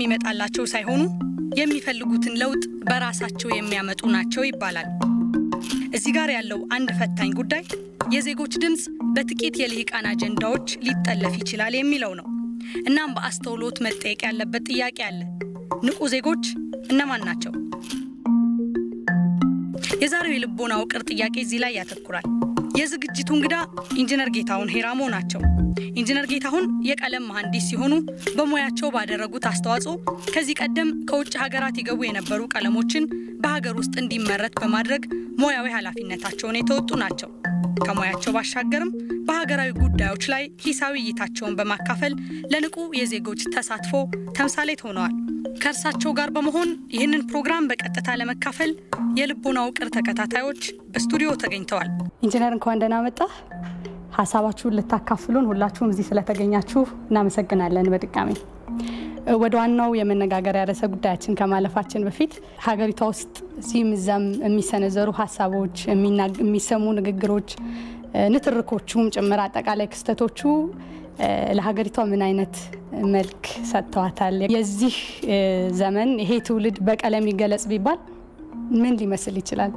የሚመጣላቸው ሳይሆኑ የሚፈልጉትን ለውጥ በራሳቸው የሚያመጡ ናቸው ይባላል። እዚህ ጋር ያለው አንድ ፈታኝ ጉዳይ የዜጎች ድምፅ በጥቂት የልሂቃን አጀንዳዎች ሊጠለፍ ይችላል የሚለው ነው። እናም በአስተውሎት መጠየቅ ያለበት ጥያቄ አለ። ንቁ ዜጎች እነማን ናቸው? የዛሬው የልቦና ውቅር ጥያቄ እዚህ ላይ ያተኩራል። የዝግጅቱ እንግዳ ኢንጂነር ጌታሁን ሄራሞ ናቸው። ኢንጂነር ጌታሁን የቀለም መሐንዲስ ሲሆኑ በሙያቸው ባደረጉት አስተዋጽኦ ከዚህ ቀደም ከውጭ ሀገራት ይገቡ የነበሩ ቀለሞችን በሀገር ውስጥ እንዲመረት በማድረግ ሙያዊ ኃላፊነታቸውን የተወጡ ናቸው። ከሙያቸው ባሻገርም በሀገራዊ ጉዳዮች ላይ ሂሳዊ እይታቸውን በማካፈል ለንቁ የዜጎች ተሳትፎ ተምሳሌት ሆነዋል። ከእርሳቸው ጋር በመሆን ይህንን ፕሮግራም በቀጥታ ለመካፈል የልቦና ውቅር ተከታታዮች በስቱዲዮ ተገኝተዋል። ኢንጂነር እንኳን ደህና መጣ። ሀሳባችሁን ልታካፍሉን ሁላችሁም እዚህ ስለተገኛችሁ እናመሰግናለን። በድጋሚ ወደ ዋናው የመነጋገሪያ ርዕሰ ጉዳያችን ከማለፋችን በፊት ሀገሪቷ ውስጥ እዚህም እዛም የሚሰነዘሩ ሀሳቦች፣ የሚሰሙ ንግግሮች፣ ንትርኮቹም ጭምር አጠቃላይ ክስተቶቹ ለሀገሪቷ ምን አይነት መልክ ሰጥተዋታል? የዚህ ዘመን ይሄ ትውልድ በቀለም ይገለጽ ቢባል ምን ሊመስል ይችላል?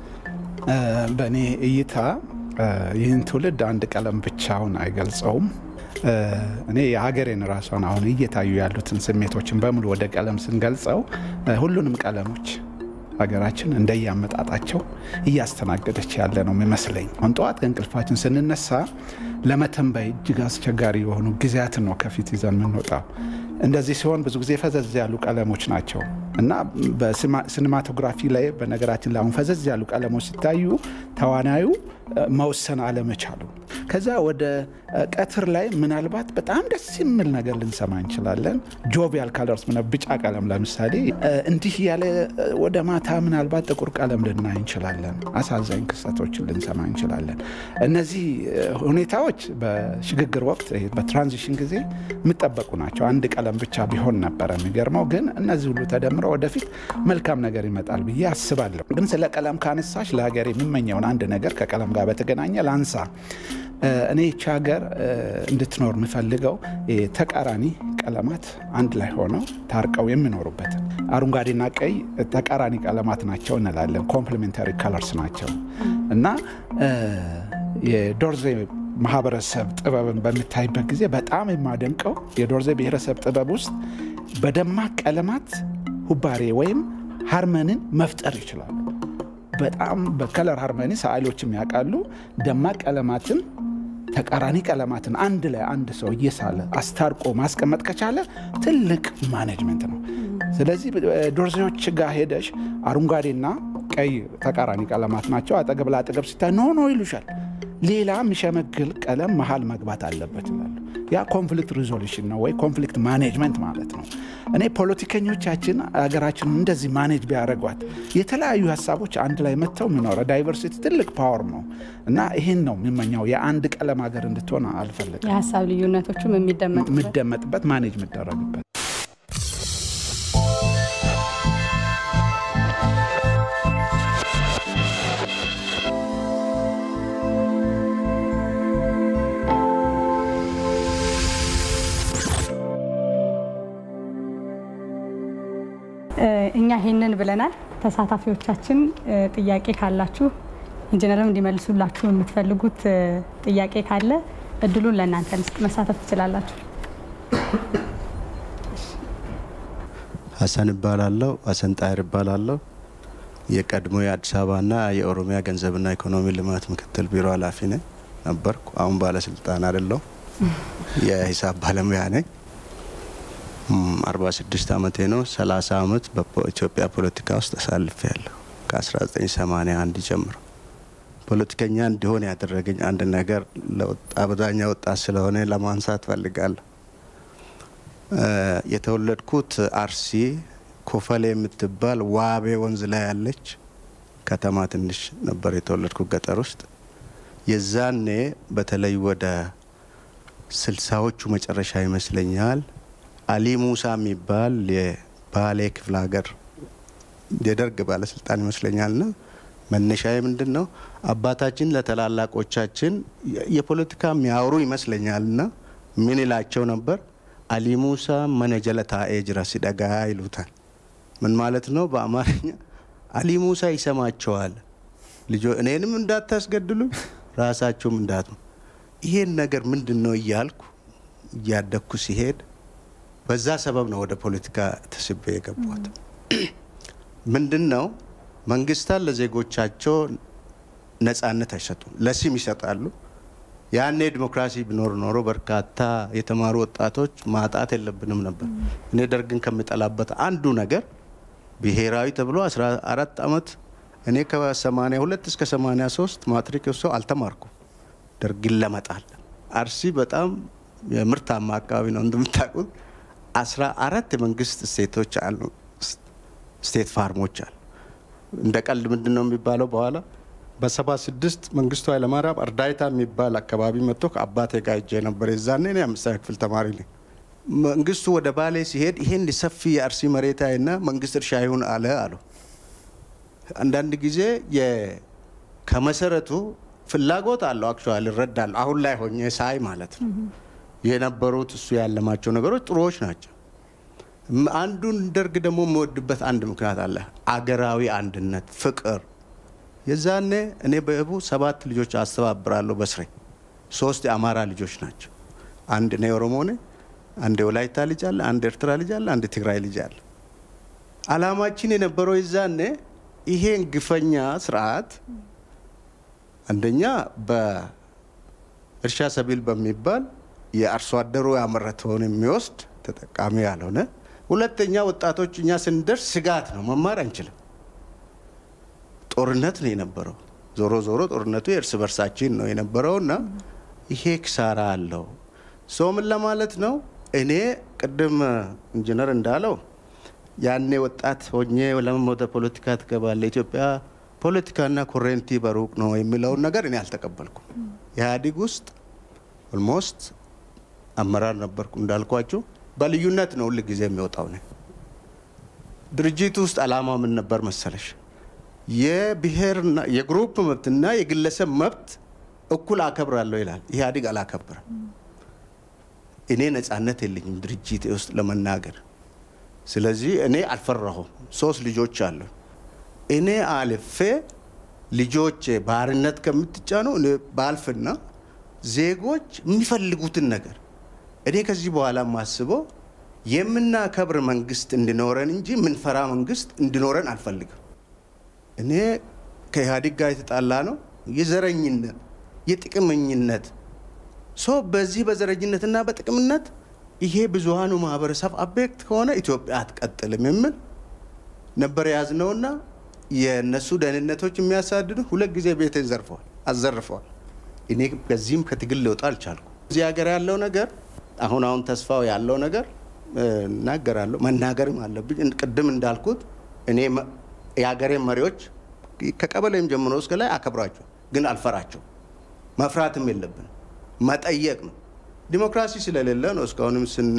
በእኔ እይታ ይህን ትውልድ አንድ ቀለም ብቻውን አይገልጸውም። እኔ የሀገሬን ራሷን አሁን እየታዩ ያሉትን ስሜቶችን በሙሉ ወደ ቀለም ስንገልጸው ሁሉንም ቀለሞች ሀገራችን እንደያመጣጣቸው እያስተናገደች ያለ ነው የሚመስለኝ። አሁን ጠዋት ከእንቅልፋችን ስንነሳ ለመተንበይ እጅግ አስቸጋሪ የሆኑ ጊዜያትን ነው ከፊት ይዘን የምንወጣው። እንደዚህ ሲሆን ብዙ ጊዜ ፈዘዝ ያሉ ቀለሞች ናቸው እና በሲኒማቶግራፊ ላይ በነገራችን ላይ አሁን ፈዘዝ ያሉ ቀለሞች ሲታዩ ተዋናዩ መወሰን አለመቻሉ ከዛ ወደ ቀትር ላይ ምናልባት በጣም ደስ የሚል ነገር ልንሰማ እንችላለን። ጆቪያል ካለርስ ቢጫ ቀለም ለምሳሌ እንዲህ ያለ ወደ ማታ ምናልባት ጥቁር ቀለም ልናይ እንችላለን። አሳዛኝ ክስተቶችን ልንሰማ እንችላለን። እነዚህ ሁኔታዎች በሽግግር ወቅት በትራንዚሽን ጊዜ የሚጠበቁ ናቸው። አንድ ቀለም ብቻ ቢሆን ነበረ የሚገርመው። ግን እነዚህ ሁሉ ተደምረው ወደፊት መልካም ነገር ይመጣል ብዬ አስባለሁ። ግን ስለ ቀለም ካነሳሽ ለሀገር የሚመኘውን አንድ ነገር ከቀለም ጋር በተገናኘ ላንሳ። እኔ ይቺ ሀገር እንድትኖር የምፈልገው ተቃራኒ ቀለማት አንድ ላይ ሆነው ታርቀው የሚኖሩበት። አረንጓዴና ቀይ ተቃራኒ ቀለማት ናቸው እንላለን፣ ኮምፕሊሜንታሪ ከለርስ ናቸው እና የዶርዜ ማህበረሰብ ጥበብን በምታይበት ጊዜ በጣም የማደንቀው የዶርዜ ብሔረሰብ ጥበብ ውስጥ በደማቅ ቀለማት ሁባሬ ወይም ሃርመንን መፍጠር ይችላሉ። በጣም በከለር ሃርመኒ ሰዓሊዎችም ያውቃሉ። ደማቅ ቀለማትን ተቃራኒ ቀለማትን አንድ ላይ አንድ ሰው እየሳለ አስታርቆ ማስቀመጥ ከቻለ ትልቅ ማኔጅመንት ነው። ስለዚህ ዶርዜዎች ጋር ሄደሽ አረንጓዴና ቀይ ተቃራኒ ቀለማት ናቸው። አጠገብ ለአጠገብ ሲታይ ኖ ኖ ይሉሻል። ሌላ የሚሸመግል ቀለም መሀል መግባት አለበት ይላሉ። ያ ኮንፍሊክት ሪዞሉሽን ነው ወይ ኮንፍሊክት ማኔጅመንት ማለት ነው። እኔ ፖለቲከኞቻችን ሀገራችን እንደዚህ ማኔጅ ቢያደርጓት የተለያዩ ሀሳቦች አንድ ላይ መጥተው የሚኖረ ዳይቨርሲቲ ትልቅ ፓወር ነው እና ይህን ነው የሚመኘው። የአንድ ቀለም ሀገር እንድትሆን አልፈልግም። የሀሳብ ልዩነቶቹም የሚደመጥበት ማኔጅ የሚደረግበት እኛ ይሄንን ብለናል። ተሳታፊዎቻችን ጥያቄ ካላችሁ ኢንጂነርም እንዲመልሱላችሁ የምትፈልጉት ጥያቄ ካለ እድሉን ለእናንተ ልስጥ፣ መሳተፍ ትችላላችሁ። ሀሰን እባላለሁ። ሀሰን ጣይር እባላለሁ። የቀድሞ የአዲስ አበባና የኦሮሚያ ገንዘብና ኢኮኖሚ ልማት ምክትል ቢሮ ኃላፊ ነኝ ነበርኩ። አሁን ባለስልጣን አይደለሁ። የሂሳብ ባለሙያ ነኝ። አርባ ስድስት አመቴ ነው። ሰላሳ አመት በኢትዮጵያ ፖለቲካ ውስጥ አሳልፌ ያለሁ ከ1981 ጀምሮ። ፖለቲከኛ እንዲሆን ያደረገኝ አንድ ነገር አብዛኛው ወጣት ስለሆነ ለማንሳት ፈልጋለሁ። የተወለድኩት አርሲ ኮፈሌ የምትባል ዋቤ ወንዝ ላይ ያለች ከተማ ትንሽ ነበር የተወለድኩት ገጠር ውስጥ። የዛኔ በተለይ ወደ ስልሳዎቹ መጨረሻ ይመስለኛል አሊ ሙሳ የሚባል የባሌ ክፍለ ሀገር የደርግ ባለስልጣን ይመስለኛል ና መነሻዬ ምንድን ነው አባታችን ለተላላቆቻችን የፖለቲካ የሚያወሩ ይመስለኛል ና ምን ይላቸው ነበር አሊ ሙሳ መነ ጀለ ታኤ ጅራ ሲደጋ ይሉታል። ምን ማለት ነው? በአማርኛ አሊ ሙሳ ይሰማቸዋል። ልጆ እኔንም እንዳታስገድሉ ራሳቸውም እንዳት ይሄን ነገር ምንድን ነው እያልኩ እያደግኩ ሲሄድ በዛ ሰበብ ነው ወደ ፖለቲካ ተስቤ የገባሁት። ምንድን ነው መንግስታት ለዜጎቻቸው ነጻነት አይሰጡም፣ ለስም ይሰጣሉ። ያኔ ዲሞክራሲ ቢኖር ኖሮ በርካታ የተማሩ ወጣቶች ማጣት የለብንም ነበር። እኔ ደርግን ከምጠላበት አንዱ ነገር ብሔራዊ ተብሎ 14 ዓመት እኔ ከ82 እስከ 83 ማትሪክ ሰው አልተማርኩም። ደርግን ለመጣል አርሲ በጣም የምርታማ አካባቢ ነው እንደምታውቁት። 14 የመንግስት ስቴቶች አሉ፣ ስቴት ፋርሞች አሉ። እንደ ቀልድ ምንድን ነው የሚባለው በኋላ በሰባ ስድስት መንግስቱ ኃይለማርያም እርዳይታ የሚባል አካባቢ መጥቶ ከአባቴ ጋር ሄጄ ነበር። የዛኔ እኔ አምስተኛ ክፍል ተማሪ ነኝ። መንግስቱ ወደ ባሌ ሲሄድ ይሄን ሰፊ የአርሲ መሬታዊና መንግስት እርሻ ይሁን አለ አሉ። አንዳንድ ጊዜ ከመሰረቱ ፍላጎት አለው አክቹዋሊ እረዳለሁ። አሁን ላይ ሆኜ ሳይ ማለት ነው የነበሩት እሱ ያለማቸው ነገሮች ጥሩዎች ናቸው። አንዱን ደርግ ደግሞ የምወድበት አንድ ምክንያት አለ፣ አገራዊ አንድነት፣ ፍቅር የዛኔ እኔ በእቡ ሰባት ልጆች አስተባብራለሁ በስሬ ሶስት የአማራ ልጆች ናቸው። አንድ እኔ ኦሮሞ ነኝ፣ አንድ የወላይታ ልጅ አለ፣ አንድ ኤርትራ ልጅ አለ፣ አንድ ትግራይ ልጅ አለ። አላማችን የነበረው የዛኔ ይሄን ግፈኛ ስርዓት አንደኛ በእርሻ ሰቢል በሚባል የአርሶ አደሩ ያመረተውን የሚወስድ ተጠቃሚ ያልሆነ፣ ሁለተኛ ወጣቶች እኛ ስንደርስ ስጋት ነው፣ መማር አንችልም። ጦርነት ነው የነበረው። ዞሮ ዞሮ ጦርነቱ የእርስ በርሳችን ነው የነበረው እና ይሄ ክሳራ አለው። ሰው ምን ለማለት ነው? እኔ ቅድም ኢንጂነር እንዳለው ያኔ ወጣት ሆኜ ለምን ወደ ፖለቲካ ትገባለ? ኢትዮጵያ ፖለቲካና ኮሬንቲ በሩቅ ነው የሚለውን ነገር እኔ አልተቀበልኩም። ኢህአዴግ ውስጥ ኦልሞስት አመራር ነበርኩ እንዳልኳችሁ። በልዩነት ነው ሁል ጊዜ የሚወጣው ነ ድርጅቱ ውስጥ አላማ ምን ነበር መሰለሽ? የብሔርና የግሩፕ መብትና የግለሰብ መብት እኩል አከብራለሁ ይላል። ኢህአዴግ አላከብርም። እኔ ነጻነት የለኝም ድርጅቴ ውስጥ ለመናገር። ስለዚህ እኔ አልፈራሁም። ሶስት ልጆች አሉ። እኔ አልፌ ልጆቼ ባርነት ከምትጫኑ እኔ ባልፍና ዜጎች የሚፈልጉትን ነገር እኔ ከዚህ በኋላ የማስበው የምናከብር መንግስት እንዲኖረን እንጂ የምንፈራ መንግስት እንዲኖረን አልፈልግም። እኔ ከኢህአዴግ ጋር የተጣላ ነው የዘረኝነት የጥቅመኝነት ሶ በዚህ በዘረኝነትና በጥቅምነት ይሄ ብዙሀኑ ማህበረሰብ አቤክት ከሆነ ኢትዮጵያ አትቀጥልም የሚል ነበር የያዝነውና የእነሱ ደህንነቶች የሚያሳድዱ ሁለት ጊዜ ቤቴን ዘርፈዋል አዘርፈዋል። እኔ በዚህም ከትግል ልወጣ አልቻልኩ። እዚህ ሀገር ያለው ነገር አሁን አሁን ተስፋው ያለው ነገር እናገራለሁ መናገርም አለብኝ። ቅድም እንዳልኩት እኔ የሀገሬን መሪዎች ከቀበሌም ጀምሮ እስከ ላይ አከብራቸው፣ ግን አልፈራቸው። መፍራትም የለብን መጠየቅ ነው። ዲሞክራሲ ስለሌለ ነው እስካሁንም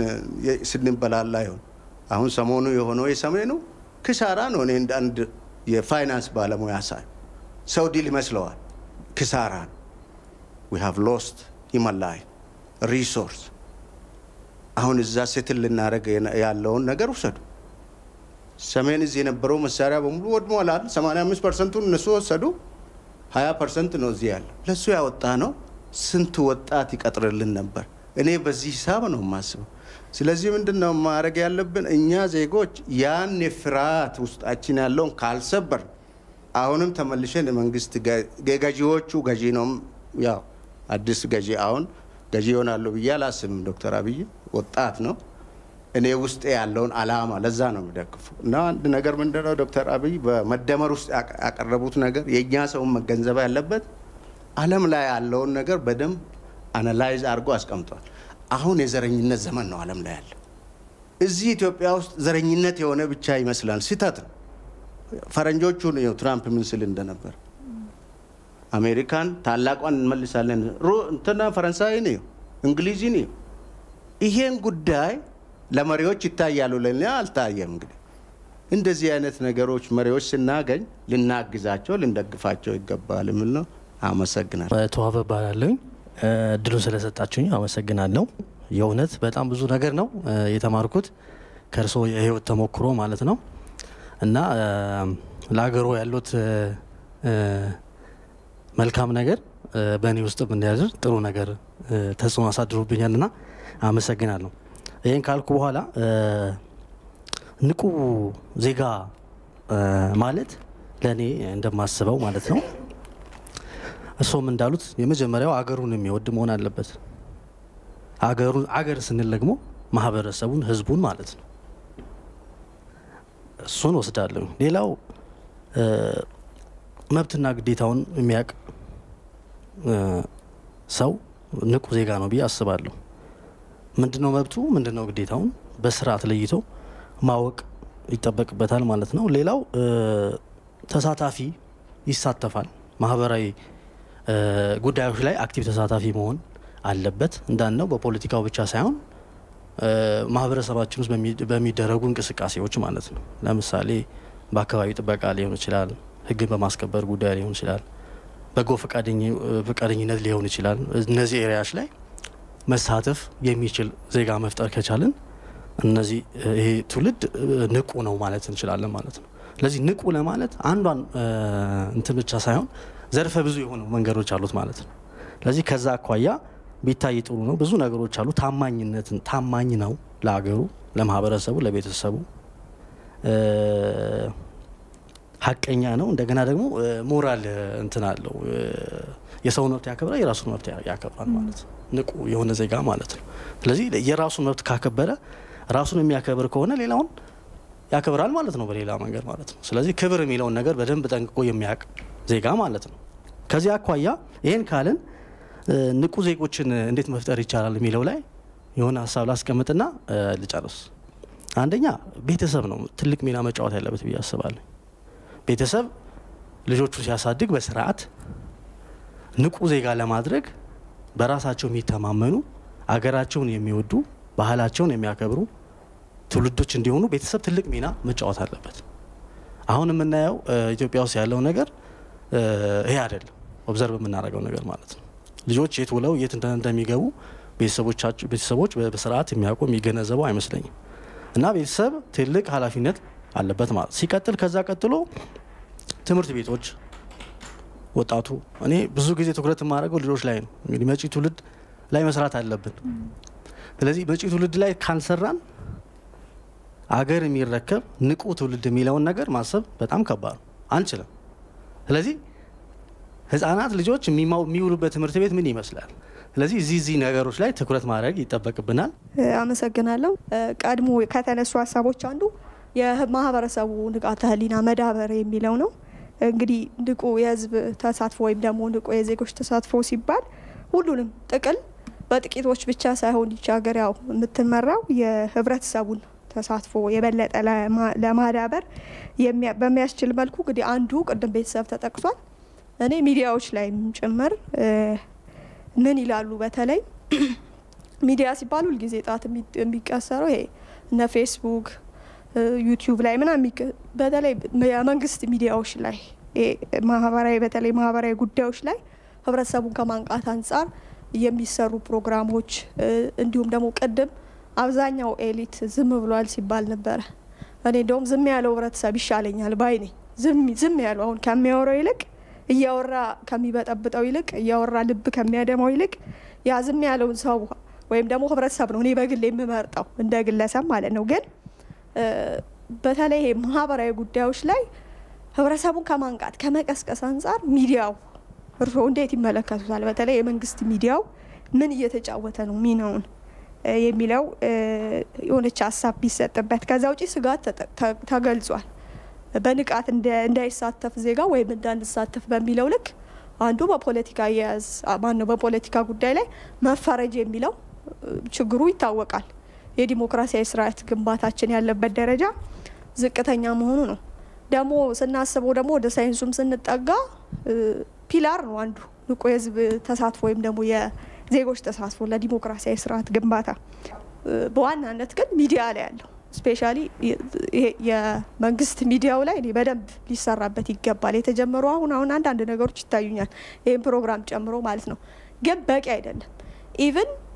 ስንበላላ ይሆን። አሁን ሰሞኑ የሆነው የሰሜኑ ክሳራ ነው። እኔ እንደ አንድ የፋይናንስ ባለሙያ ሳይ ሰው ዲል ይመስለዋል። ክሳራ ነው። ዊ ሃቭ ሎስት ሂውማን ላይፍ ሪሶርስ። አሁን እዛ ሴትል ልናደርግ ያለውን ነገር ውሰዱ። ሰሜን እዚህ የነበረው መሳሪያ በሙሉ ወድሟል። 85 ፐርሰንቱን እነሱ ወሰዱ። 20 ፐርሰንት ነው እዚህ ያለ። ለእሱ ያወጣ ነው ስንት ወጣት ይቀጥርልን ነበር? እኔ በዚህ ሂሳብ ነው የማስበው። ስለዚህ ምንድን ነው ማድረግ ያለብን እኛ ዜጎች ያን የፍርሃት ውስጣችን ያለውን ካልሰበር አሁንም ተመልሸን የመንግስት የገዢዎቹ ገዢ ነው ያው አዲስ ገዢ አሁን ገዢ ይሆናሉ ብዬ አላስብም። ዶክተር አብይ ወጣት ነው። እኔ ውስጥ ያለውን አላማ ለዛ ነው የሚደግፉ እና አንድ ነገር ምንድነው ዶክተር አብይ በመደመር ውስጥ ያቀረቡት ነገር የእኛ ሰውን መገንዘብ ያለበት ዓለም ላይ ያለውን ነገር በደንብ አናላይዝ አድርጎ አስቀምጧል። አሁን የዘረኝነት ዘመን ነው ዓለም ላይ ያለው። እዚህ ኢትዮጵያ ውስጥ ዘረኝነት የሆነ ብቻ ይመስላል። ስህተት ነው። ፈረንጆቹን ትራምፕ ምን ስል እንደነበር አሜሪካን ታላቋን እንመልሳለን እንትና ፈረንሳይን እዩ እንግሊዝን እዩ። ይሄን ጉዳይ ለመሪዎች ይታያሉ፣ ለእኛ አልታየም። እንግዲህ እንደዚህ አይነት ነገሮች መሪዎች ስናገኝ ልናግዛቸው፣ ልንደግፋቸው ይገባል የሚል ነው። አመሰግናለሁ። ተዋበ እባላለሁኝ። እድሉን ስለሰጣችሁኝ አመሰግናለሁ። የእውነት በጣም ብዙ ነገር ነው የተማርኩት ከእርስዎ የህይወት ተሞክሮ ማለት ነው እና ለሀገሩ ያሉት መልካም ነገር በእኔ ውስጥም እንዲያድር ጥሩ ነገር ተጽዕኖ አሳድሮብኛል ና አመሰግናለሁ። ይህን ካልኩ በኋላ ንቁ ዜጋ ማለት ለእኔ እንደማስበው ማለት ነው እርስዎም እንዳሉት የመጀመሪያው አገሩን የሚወድ መሆን አለበት። አገር ስንል ደግሞ ማህበረሰቡን፣ ህዝቡን ማለት ነው። እሱን ወስዳለሁ። ሌላው መብትና ግዴታውን የሚያውቅ ሰው ንቁ ዜጋ ነው ብዬ አስባለሁ። ምንድነው መብቱ፣ ምንድነው ግዴታውን በስርዓት ለይቶ ማወቅ ይጠበቅበታል ማለት ነው። ሌላው ተሳታፊ ይሳተፋል። ማህበራዊ ጉዳዮች ላይ አክቲቭ ተሳታፊ መሆን አለበት። እንዳልነው በፖለቲካው ብቻ ሳይሆን ማህበረሰባችን ውስጥ በሚደረጉ እንቅስቃሴዎች ማለት ነው። ለምሳሌ በአካባቢ ጥበቃ ሊሆን ይችላል፣ ህግን በማስከበር ጉዳይ ሊሆን ይችላል፣ በጎ ፈቃደኝነት ሊሆን ይችላል። እነዚህ ኤሪያዎች ላይ መሳተፍ የሚችል ዜጋ መፍጠር ከቻልን እነዚህ ይሄ ትውልድ ንቁ ነው ማለት እንችላለን ማለት ነው። ስለዚህ ንቁ ለማለት አንዷን እንትን ብቻ ሳይሆን ዘርፈ ብዙ የሆኑ መንገዶች አሉት ማለት ነው። ስለዚህ ከዛ አኳያ ቢታይ ጥሩ ነው። ብዙ ነገሮች አሉ። ታማኝነትን ታማኝ ነው ለሀገሩ፣ ለማህበረሰቡ፣ ለቤተሰቡ ሀቀኛ ነው። እንደገና ደግሞ ሞራል እንትን አለው። የሰውን መብት ያከብራል፣ የራሱን መብት ያከብራል ማለት ነው። ንቁ የሆነ ዜጋ ማለት ነው። ስለዚህ የራሱን መብት ካከበረ ራሱን የሚያከብር ከሆነ ሌላውን ያከብራል ማለት ነው፣ በሌላ መንገድ ማለት ነው። ስለዚህ ክብር የሚለውን ነገር በደንብ ጠንቅቆ የሚያውቅ ዜጋ ማለት ነው። ከዚህ አኳያ ይህን ካልን ንቁ ዜጎችን እንዴት መፍጠር ይቻላል የሚለው ላይ የሆነ ሀሳብ ላስቀምጥና ልጨርስ። አንደኛ ቤተሰብ ነው ትልቅ ሚና መጫወት ያለበት ብዬ አስባለሁ። ቤተሰብ ልጆቹ ሲያሳድግ በስርዓት ንቁ ዜጋ ለማድረግ በራሳቸው የሚተማመኑ አገራቸውን የሚወዱ ባህላቸውን የሚያከብሩ ትውልዶች እንዲሆኑ ቤተሰብ ትልቅ ሚና መጫወት አለበት። አሁን የምናየው ኢትዮጵያ ውስጥ ያለው ነገር ይሄ አይደለም። ኦብዘርቭ የምናደርገው ነገር ማለት ነው። ልጆች የት ውለው የት እንደሚገቡ ቤተሰቦች በስርዓት የሚያውቁ የሚገነዘቡ አይመስለኝም። እና ቤተሰብ ትልቅ ኃላፊነት አለበት ማለት ሲቀጥል፣ ከዛ ቀጥሎ ትምህርት ቤቶች ወጣቱ እኔ ብዙ ጊዜ ትኩረት የማደርገው ልጆች ላይ ነው። እንግዲህ መጪ ትውልድ ላይ መስራት አለብን። ስለዚህ መጪ ትውልድ ላይ ካልሰራን አገር የሚረከብ ንቁ ትውልድ የሚለውን ነገር ማሰብ በጣም ከባድ ነው፣ አንችልም። ስለዚህ ህጻናት ልጆች የሚውሉበት ትምህርት ቤት ምን ይመስላል? ስለዚህ እዚህ እዚህ ነገሮች ላይ ትኩረት ማድረግ ይጠበቅብናል። አመሰግናለሁ። ቀድሞ ከተነሱ ሀሳቦች አንዱ የማህበረሰቡ ንቃተ ህሊና መዳበር የሚለው ነው። እንግዲህ ንቁ የህዝብ ተሳትፎ ወይም ደግሞ ንቁ የዜጎች ተሳትፎ ሲባል ሁሉንም ጥቅል በጥቂቶች ብቻ ሳይሆን ይች ሀገር ያው የምትመራው የህብረተሰቡን ተሳትፎ የበለጠ ለማዳበር በሚያስችል መልኩ እንግዲህ አንዱ ቅድም ቤተሰብ ተጠቅሷል። እኔ ሚዲያዎች ላይም ጭምር ምን ይላሉ? በተለይ ሚዲያ ሲባል ሁልጊዜ ጣት የሚቀሰረው ይሄ እነ ፌስቡክ፣ ዩቲዩብ ላይ ምናምን በተለይ የመንግስት ሚዲያዎች ላይ ማህበራዊ በተለይ ማህበራዊ ጉዳዮች ላይ ህብረተሰቡን ከማንቃት አንጻር የሚሰሩ ፕሮግራሞች እንዲሁም ደግሞ ቅድም አብዛኛው ኤሊት ዝም ብሏል ሲባል ነበረ። እኔ እንደውም ዝም ያለው ህብረተሰብ ይሻለኛል ባይ ነኝ። ዝም ያለው አሁን ከሚያወራው ይልቅ እያወራ ከሚበጠብጠው ይልቅ እያወራ ልብ ከሚያደማው ይልቅ ያ ዝም ያለውን ሰው ወይም ደግሞ ህብረተሰብ ነው እኔ በግል የምመርጠው እንደ ግለሰብ ማለት ነው። ግን በተለይ ማህበራዊ ጉዳዮች ላይ ህብረተሰቡን ከማንቃት ከመቀስቀስ አንጻር ሚዲያው እርስዎ እንዴት ይመለከቱታል? በተለይ የመንግስት ሚዲያው ምን እየተጫወተ ነው ሚናውን የሚለው የሆነች ሀሳብ ቢሰጥበት። ከዛ ውጪ ስጋት ተገልጿል። በንቃት እንዳይሳተፍ ዜጋ ወይም እንዳንሳተፍ በሚለው ልክ አንዱ በፖለቲካ አያያዝ ማነው በፖለቲካ ጉዳይ ላይ መፈረጅ የሚለው ችግሩ ይታወቃል። የዲሞክራሲያዊ ስርዓት ግንባታችን ያለበት ደረጃ ዝቅተኛ መሆኑ ነው። ደግሞ ስናስበው ደግሞ ወደ ሳይንሱም ስንጠጋ ፒላር ነው አንዱ ንቁ የህዝብ ተሳትፎ ወይም ደግሞ የዜጎች ተሳትፎ ለዲሞክራሲያዊ ስርዓት ግንባታ በዋናነት ግን ሚዲያ ላይ ያለው ስፔሻሊ የመንግስት ሚዲያው ላይ እኔ በደንብ ሊሰራበት ይገባል። የተጀመሩ አሁን አሁን አንዳንድ ነገሮች ይታዩኛል፣ ይህም ፕሮግራም ጨምሮ ማለት ነው። ግን በቂ አይደለም። ኢቭን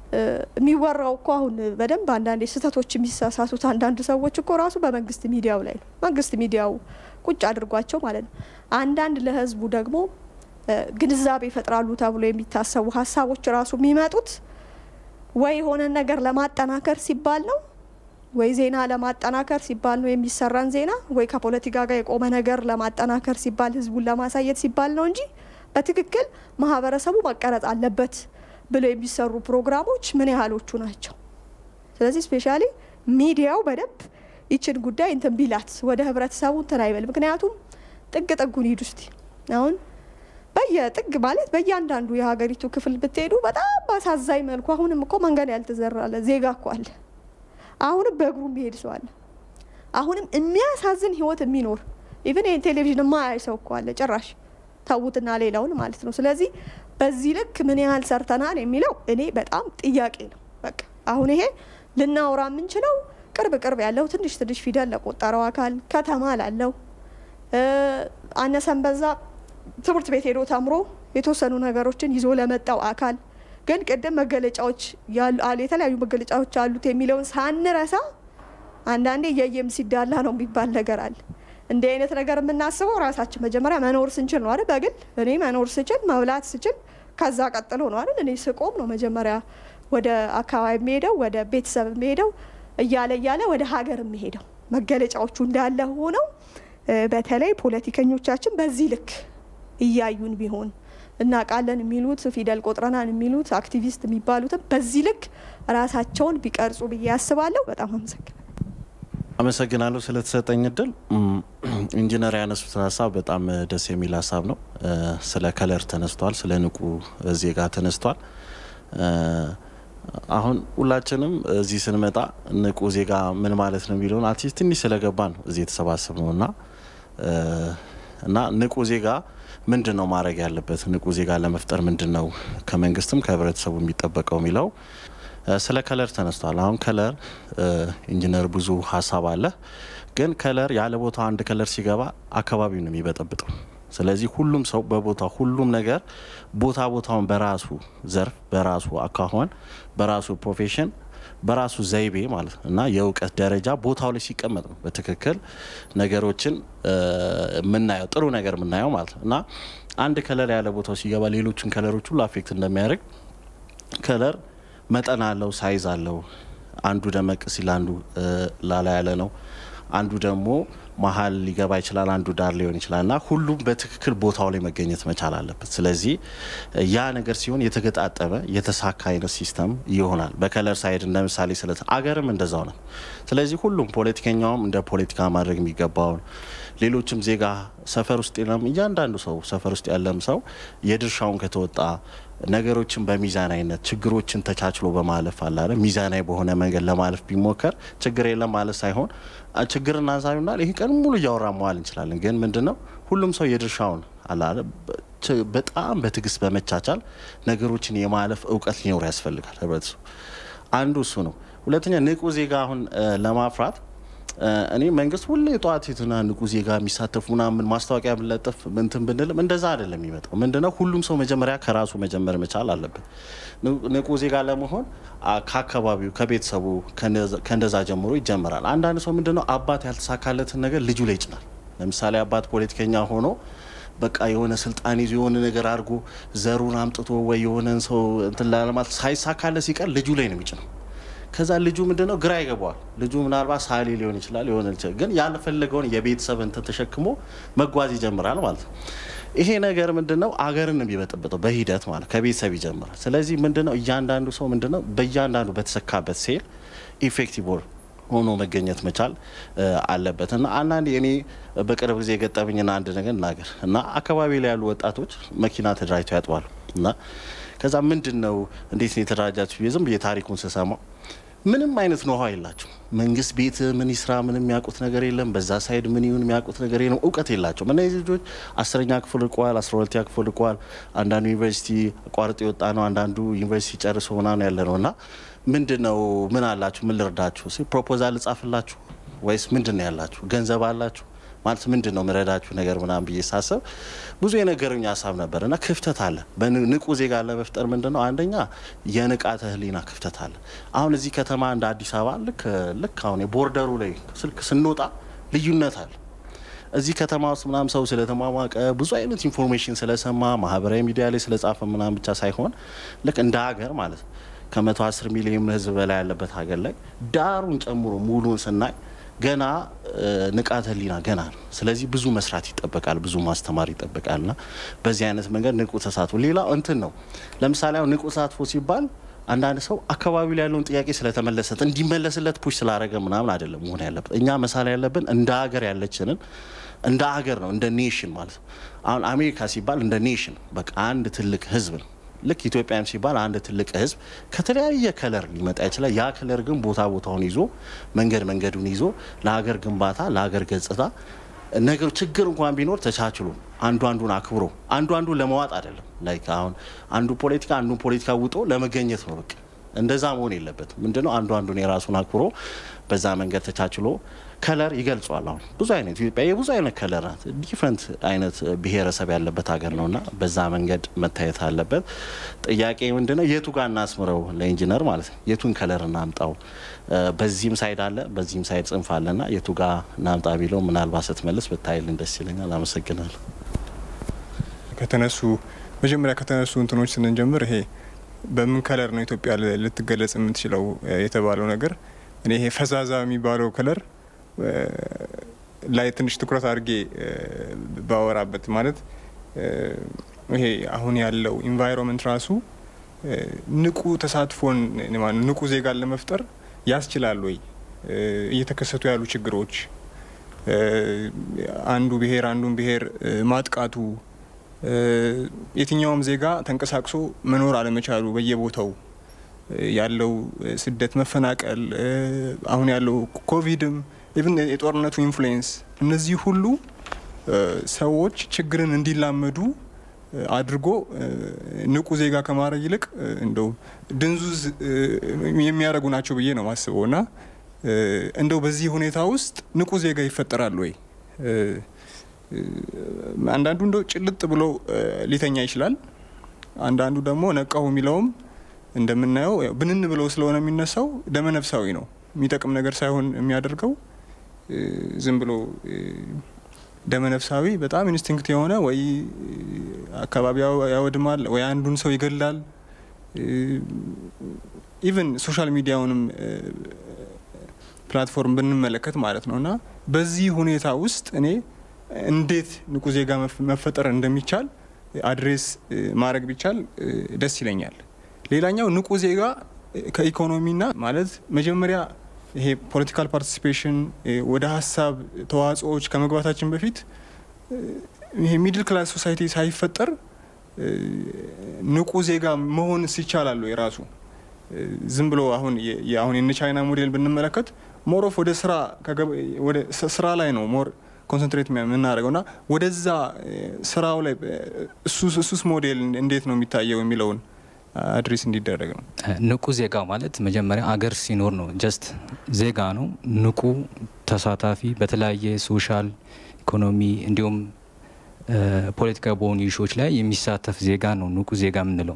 የሚወራው እኮ አሁን በደንብ አንዳንድ ስህተቶች የሚሳሳቱት አንዳንድ ሰዎች እኮ ራሱ በመንግስት ሚዲያው ላይ ነው። መንግስት ሚዲያው ቁጭ አድርጓቸው ማለት ነው። አንዳንድ ለህዝቡ ደግሞ ግንዛቤ ይፈጥራሉ ተብሎ የሚታሰቡ ሀሳቦች ራሱ የሚመጡት ወይ የሆነ ነገር ለማጠናከር ሲባል ነው ወይ ዜና ለማጠናከር ሲባል ነው የሚሰራን ዜና ወይ ከፖለቲካ ጋር የቆመ ነገር ለማጠናከር ሲባል ህዝቡን ለማሳየት ሲባል ነው እንጂ በትክክል ማህበረሰቡ መቀረጽ አለበት ብለው የሚሰሩ ፕሮግራሞች ምን ያህሎቹ ናቸው? ስለዚህ ስፔሻሊ ሚዲያው በደንብ ይችን ጉዳይ እንትን ቢላት ወደ ህብረተሰቡ እንትን አይበል። ምክንያቱም ጥግ ጥጉን ሂዱ እስቲ አሁን በየጥግ ማለት በእያንዳንዱ የሀገሪቱ ክፍል ብትሄዱ በጣም በአሳዛኝ መልኩ አሁንም እኮ መንገድ ያልተዘራለ ዜጋ እኮ አለ። አሁንም በእግሩ የሚሄድ ሰው አለ። አሁንም የሚያሳዝን ህይወት የሚኖር ኢቨን ይህን ቴሌቪዥን የማያይ ሰው እኮ አለ። ጭራሽ ተዉትና ሌላውን ማለት ነው። ስለዚህ በዚህ ልክ ምን ያህል ሰርተናል የሚለው እኔ በጣም ጥያቄ ነው። በቃ አሁን ይሄ ልናወራ የምንችለው ቅርብ ቅርብ ያለው ትንሽ ትንሽ ፊደል ለቆጠረው አካል ከተማ ላለው አነሰን በዛ ትምህርት ቤት ሄዶ ተምሮ የተወሰኑ ነገሮችን ይዞ ለመጣው አካል ግን ቅድም መገለጫዎች የተለያዩ መገለጫዎች አሉት የሚለውን ሳንረሳ አንዳንዴ የየም ሲዳላ ነው የሚባል ነገር አለ። እንዲህ አይነት ነገር የምናስበው ራሳችን መጀመሪያ መኖር ስንችል ነው አይደል? በግል እኔ መኖር ስችል መብላት ስችል ከዛ ቀጥሎ ነው አይደል? እኔ ስቆም ነው መጀመሪያ ወደ አካባቢ የሚሄደው ወደ ቤተሰብ የሚሄደው እያለ እያለ ወደ ሀገር የሚሄደው መገለጫዎቹ እንዳለ ሆነው በተለይ ፖለቲከኞቻችን በዚህ ልክ እያዩን ቢሆን እናውቃለን የሚሉት ፊደል ቆጥረናን የሚሉት አክቲቪስት የሚባሉትም በዚህ ልክ ራሳቸውን ቢቀርጹ ብዬ አስባለሁ። በጣም አመሰግናለሁ። አመሰግናለሁ ስለተሰጠኝ እድል። ኢንጂነር ያነሱት ሀሳብ በጣም ደስ የሚል ሀሳብ ነው። ስለ ከለር ተነስቷል፣ ስለ ንቁ ዜጋ ተነስቷል። አሁን ሁላችንም እዚህ ስንመጣ ንቁ ዜጋ ምን ማለት ነው የሚለውን አትሊስት ትንሽ ስለገባን ነው እዚህ የተሰባሰብ ነው እና እና ንቁ ዜጋ ምንድን ነው ማድረግ ያለበት ንቁ ዜጋ ለመፍጠር ምንድን ነው ከመንግስትም ከህብረተሰቡ የሚጠበቀው የሚለው ስለ ከለር ተነስቷል። አሁን ከለር ኢንጂነር ብዙ ሀሳብ አለ፣ ግን ከለር ያለ ቦታ አንድ ከለር ሲገባ አካባቢው ነው የሚበጠብጠው። ስለዚህ ሁሉም ሰው በቦታ ሁሉም ነገር ቦታ ቦታውን በራሱ ዘርፍ በራሱ አካሆን በራሱ ፕሮፌሽን በራሱ ዘይቤ ማለት ነው እና የእውቀት ደረጃ ቦታው ላይ ሲቀመጥ ነው በትክክል ነገሮችን የምናየው ጥሩ ነገር የምናየው ማለት ነው እና አንድ ከለር ያለ ቦታው ሲገባ ሌሎችን ከለሮች ሁሉ አፌክት እንደሚያደርግ ከለር መጠን አለው፣ ሳይዝ አለው። አንዱ ደመቅ ሲል አንዱ ላላ ያለ ነው። አንዱ ደግሞ መሀል ሊገባ ይችላል፣ አንዱ ዳር ሊሆን ይችላል እና ሁሉም በትክክል ቦታው ላይ መገኘት መቻል አለበት። ስለዚህ ያ ነገር ሲሆን የተገጣጠመ የተሳካ አይነት ሲስተም ይሆናል። በከለር ሳይድ እንደ ምሳሌ ስለ አገርም እንደዛው ነው። ስለዚህ ሁሉም ፖለቲከኛውም እንደ ፖለቲካ ማድረግ የሚገባውን ሌሎችም ዜጋ ሰፈር ውስጥ የለም እያንዳንዱ ሰው ሰፈር ውስጥ ያለም ሰው የድርሻውን ከተወጣ ነገሮችን በሚዛናዊነት ችግሮችን ተቻችሎ በማለፍ አላለ ሚዛናዊ በሆነ መንገድ ለማለፍ ቢሞከር ችግር የለም ማለት ሳይሆን ችግርን አንሳቢና ይህ ቀን ሙሉ እያወራ መዋል እንችላለን። ግን ምንድን ነው ሁሉም ሰው የድርሻውን አላለ በጣም በትዕግስት በመቻቻል ነገሮችን የማለፍ እውቀት ሊኖር ያስፈልጋል። ህብረተሰቡ አንዱ እሱ ነው። ሁለተኛ ንቁ ዜጋ አሁን ለማፍራት እኔ መንግስት ሁሌ ጠዋት የትና ንቁ ዜጋ የሚሳተፉ ምናምን ማስታወቂያ ብንለጥፍ እንትን ብንልም እንደዛ አይደለም የሚመጣው። ምንድነው ሁሉም ሰው መጀመሪያ ከራሱ መጀመር መቻል አለበት። ንቁ ዜጋ ለመሆን ከአካባቢው፣ ከቤተሰቡ ከእንደዛ ጀምሮ ይጀመራል። አንዳንድ ሰው ምንድነው አባት ያልተሳካለትን ነገር ልጁ ላይ ይጭናል። ለምሳሌ አባት ፖለቲከኛ ሆኖ በቃ የሆነ ስልጣን ይዞ የሆነ ነገር አድርጎ ዘሩን አምጥቶ ወይ የሆነን ሰው እንትን ላለማለት ሳይሳካለ ሲቀር ልጁ ላይ ነው የሚጭነው። ከዛ ልጁ ምንድነው ግራ ይገባዋል። ልጁ ምናልባት ሳሌ ሊሆን ይችላል የሆነ ግን ያልፈለገውን የቤተሰብ እንትን ተሸክሞ መጓዝ ይጀምራል ማለት ነው። ይሄ ነገር ምንድነው አገርን ነው የሚበጠብጠው በሂደት ማለት ከቤተሰብ ይጀምራል። ስለዚህ ምንድነው እያንዳንዱ ሰው ምንድነው በእያንዳንዱ በተሰካበት ሴል ኢፌክቲቭ ሆኖ መገኘት መቻል አለበት እና አንዳንድ እኔ በቅርብ ጊዜ የገጠመኝና አንድ ነገር እናገር እና አካባቢ ላይ ያሉ ወጣቶች መኪና ተደራጅተው ያጥባሉ እና ከዛ ምንድን ነው እንዴት ነው የተደራጃችሁ ብዬ ዝም ብዬ ታሪኩን ስሰማው ምንም አይነት ኖሃ የላቸው መንግስት ቤት ምን ይስራ ምንም የሚያውቁት ነገር የለም። በዛ ሳይድ ምን ይሁን የሚያውቁት ነገር የለም። እውቀት የላቸውም። እነዚህ ልጆች አስረኛ ክፍል ልቀዋል፣ አስራ ሁለተኛ ክፍል ልቀዋል። አንዳንዱ ዩኒቨርሲቲ ቋርጦ የወጣ ነው፣ አንዳንዱ ዩኒቨርሲቲ ጨርሶ ምናምን ያለ ነው እና ምንድን ነው ምን አላችሁ? ምን ልርዳችሁ? ፕሮፖዛል ልጻፍላችሁ ወይስ ምንድን ነው ያላችሁ? ገንዘብ አላችሁ? ማለት ምንድን ነው ምረዳችሁ ነገር ምናምን ብዬ ሳስብ ብዙ የነገሩኝ ሀሳብ ነበር እና ክፍተት አለ። በንቁ ዜጋ ለመፍጠር ምንድን ነው አንደኛ የንቃተ ህሊና ክፍተት አለ። አሁን እዚህ ከተማ እንደ አዲስ አበባ ልክ ልክ አሁን የቦርደሩ ላይ ስልክ ስንወጣ ልዩነት አለ። እዚህ ከተማ ውስጥ ምናምን ሰው ስለተሟሟቀ ብዙ አይነት ኢንፎርሜሽን ስለሰማ ማህበራዊ ሚዲያ ላይ ስለጻፈ ምናምን ብቻ ሳይሆን ልክ እንደ ሀገር ማለት ከመቶ አስር ሚሊዮን ህዝብ በላይ ያለበት ሀገር ላይ ዳሩን ጨምሮ ሙሉን ስናይ ገና ንቃተ ህሊና ገና ነው። ስለዚህ ብዙ መስራት ይጠበቃል፣ ብዙ ማስተማር ይጠበቃል ና በዚህ አይነት መንገድ ንቁ ተሳትፎ ሌላው እንትን ነው። ለምሳሌ አሁን ንቁ ተሳትፎ ሲባል አንዳንድ ሰው አካባቢው ላይ ያለውን ጥያቄ ስለተመለሰት እንዲመለስለት ፑሽ ስላደረገ ምናምን አይደለም መሆን ያለበት። እኛ መሳሌ ያለብን እንደ ሀገር ያለችንን እንደ ሀገር ነው እንደ ኔሽን ማለት ነው። አሁን አሜሪካ ሲባል እንደ ኔሽን በቃ አንድ ትልቅ ህዝብ ነው። ልክ ኢትዮጵያም ሲባል አንድ ትልቅ ህዝብ ከተለያየ ከለር ሊመጣ ይችላል። ያ ከለር ግን ቦታ ቦታውን ይዞ መንገድ መንገዱን ይዞ ለሀገር ግንባታ ለሀገር ገጽታ ነገሩ ችግር እንኳን ቢኖር ተቻችሎ አንዱ አንዱን አክብሮ አንዱ አንዱን ለመዋጥ አይደለም። ላይክ አሁን አንዱ ፖለቲካ አንዱን ፖለቲካ ውጦ ለመገኘት ነው። በቃ እንደዛ መሆን የለበትም። ምንድነው አንዱ አንዱን የራሱን አክብሮ በዛ መንገድ ተቻችሎ ከለር ይገልጿል። አሁን ብዙ አይነት ኢትዮጵያ የብዙ አይነት ከለር ናት። ዲፍረንት አይነት ብሔረሰብ ያለበት ሀገር ነውና በዛ መንገድ መታየት አለበት። ጥያቄ ምንድነው የቱ ጋር እናስምረው? ለኢንጂነር ማለት ነው የቱን ከለር እናምጣው? በዚህም ሳይድ አለ በዚህም ሳይድ ጽንፍ አለና የቱ ጋር እናምጣ ቢለው ምናልባት ስትመልስ ብታይልን ደስ ይለኛል። አመሰግናለሁ። ከተነሱ መጀመሪያ ከተነሱ እንትኖች ስንጀምር ይሄ በምን ከለር ነው ኢትዮጵያ ልትገለጽ የምትችለው የተባለው ነገር እኔ ይሄ ፈዛዛ የሚባለው ከለር ላይ ትንሽ ትኩረት አድርጌ ባወራበት ማለት ይሄ አሁን ያለው ኢንቫይሮንመንት ራሱ ንቁ ተሳትፎን ንቁ ዜጋን ለመፍጠር ያስችላል ወይ? እየተከሰቱ ያሉ ችግሮች አንዱ ብሔር አንዱን ብሔር ማጥቃቱ፣ የትኛውም ዜጋ ተንቀሳቅሶ መኖር አለመቻሉ፣ በየቦታው ያለው ስደት፣ መፈናቀል፣ አሁን ያለው ኮቪድም ኢቭን የጦርነቱ ኢንፍሉዌንስ እነዚህ ሁሉ ሰዎች ችግርን እንዲላመዱ አድርጎ ንቁ ዜጋ ከማድረግ ይልቅ እንደው ድንዙዝ የሚያደርጉ ናቸው ብዬ ነው ማስበው እና እንደው በዚህ ሁኔታ ውስጥ ንቁ ዜጋ ይፈጠራል ወይ? አንዳንዱ እንደው ጭልጥ ብሎ ሊተኛ ይችላል። አንዳንዱ ደግሞ ነቃሁ የሚለውም እንደምናየው ብንን ብለው ስለሆነ የሚነሳው ደመነፍሳዊ ነው። የሚጠቅም ነገር ሳይሆን የሚያደርገው ዝም ብሎ ደመነፍሳዊ በጣም ኢንስቲንክት የሆነ ወይ አካባቢ ያወድማል ወይ አንዱን ሰው ይገላል። ኢቨን ሶሻል ሚዲያውንም ፕላትፎርም ብንመለከት ማለት ነው እና በዚህ ሁኔታ ውስጥ እኔ እንዴት ንቁ ዜጋ መፈጠር እንደሚቻል አድሬስ ማድረግ ቢቻል ደስ ይለኛል። ሌላኛው ንቁ ዜጋ ከኢኮኖሚና ማለት መጀመሪያ ይሄ ፖለቲካል ፓርቲሲፔሽን ወደ ሀሳብ ተዋጽኦዎች ከመግባታችን በፊት ይሄ ሚድል ክላስ ሶሳይቲ ሳይፈጠር ንቁ ዜጋ መሆን ይቻላሉ። የራሱ ዝም ብሎ አሁን አሁን የነ ቻይና ሞዴል ብንመለከት ሞሮፍ ወደ ስራ ወደ ስራ ላይ ነው ሞር ኮንሰንትሬት የምናደርገው እና ወደዛ ስራው ላይ እሱስ ሞዴል እንዴት ነው የሚታየው የሚለውን አድሬስ እንዲደረግ ነው። ንቁ ዜጋ ማለት መጀመሪያ አገር ሲኖር ነው። ጀስት ዜጋ ነው። ንቁ ተሳታፊ፣ በተለያየ ሶሻል ኢኮኖሚ እንዲሁም ፖለቲካዊ በሆኑ ኢሹዎች ላይ የሚሳተፍ ዜጋ ነው ንቁ ዜጋ የምንለው።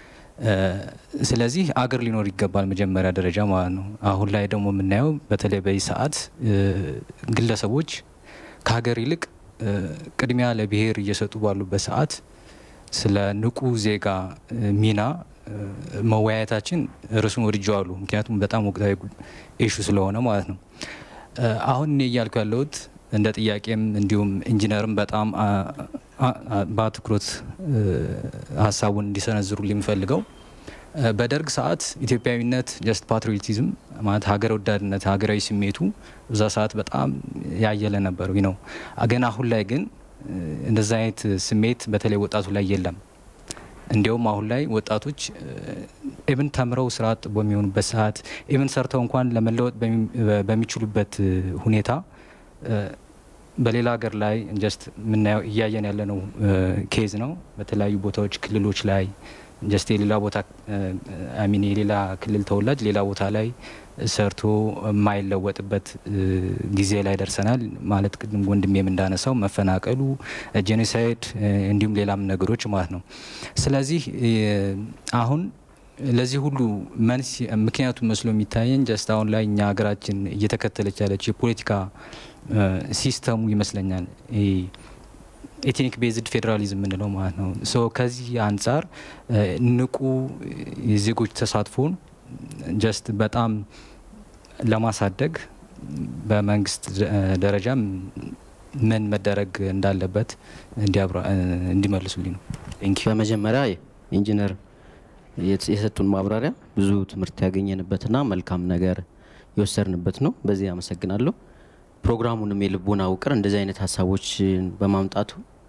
ስለዚህ አገር ሊኖር ይገባል መጀመሪያ ደረጃ ማለት ነው። አሁን ላይ ደግሞ የምናየው በተለይ በዚህ ሰዓት ግለሰቦች ከሀገር ይልቅ ቅድሚያ ለብሔር እየሰጡ ባሉበት ሰዓት ስለ ንቁ ዜጋ ሚና መወያየታችን ርዕሱን ወድጀዋለሁ። ምክንያቱም በጣም ወቅታዊ ኢሹ ስለሆነ ማለት ነው። አሁን እኔ እያልኩ ያለሁት እንደ ጥያቄም እንዲሁም ኢንጂነርም በጣም በአትኩሮት ሀሳቡን እንዲሰነዝሩ የሚፈልገው በደርግ ሰዓት ኢትዮጵያዊነት ጀስት ፓትሪዮቲዝም ማለት ሀገር ወዳድነት ሀገራዊ ስሜቱ እዛ ሰዓት በጣም ያየለ ነበር ነው። ግን አሁን ላይ ግን እንደዛ አይነት ስሜት በተለይ ወጣቱ ላይ የለም። እንዲያውም አሁን ላይ ወጣቶች ኢቭን ተምረው ስራ አጥ በሚሆኑበት ሰዓት ኢቭን ሰርተው እንኳን ለመለወጥ በሚችሉበት ሁኔታ በሌላ ሀገር ላይ ጀስት የምናየው እያየን ያለነው ኬዝ ነው። በተለያዩ ቦታዎች ክልሎች ላይ ጀስት የሌላ ቦታ አሚን የሌላ ክልል ተወላጅ ሌላ ቦታ ላይ ሰርቶ የማይለወጥበት ጊዜ ላይ ደርሰናል። ማለት ቅድም ወንድሜም እንዳነሳው መፈናቀሉ፣ ጄኖሳይድ እንዲሁም ሌላም ነገሮች ማለት ነው። ስለዚህ አሁን ለዚህ ሁሉ መንስኤ ምክንያቱ መስሎ የሚታየን ጀስት አሁን ላይ እኛ ሀገራችን እየተከተለች ያለች የፖለቲካ ሲስተሙ ይመስለኛል ኤትኒክ ቤዝድ ፌዴራሊዝም የምንለው ማለት ነው። ሶ ከዚህ አንጻር ንቁ የዜጎች ተሳትፎን ጀስት በጣም ለማሳደግ በመንግስት ደረጃ ምን መደረግ እንዳለበት እንዲመልሱልኝ ነው። በመጀመሪያ ኢንጂነር የሰጡን ማብራሪያ ብዙ ትምህርት ያገኘንበትና መልካም ነገር የወሰድንበት ነው። በዚህ አመሰግናለሁ። ፕሮግራሙንም የልቦና ውቅር እንደዚህ አይነት ሀሳቦችን በማምጣቱ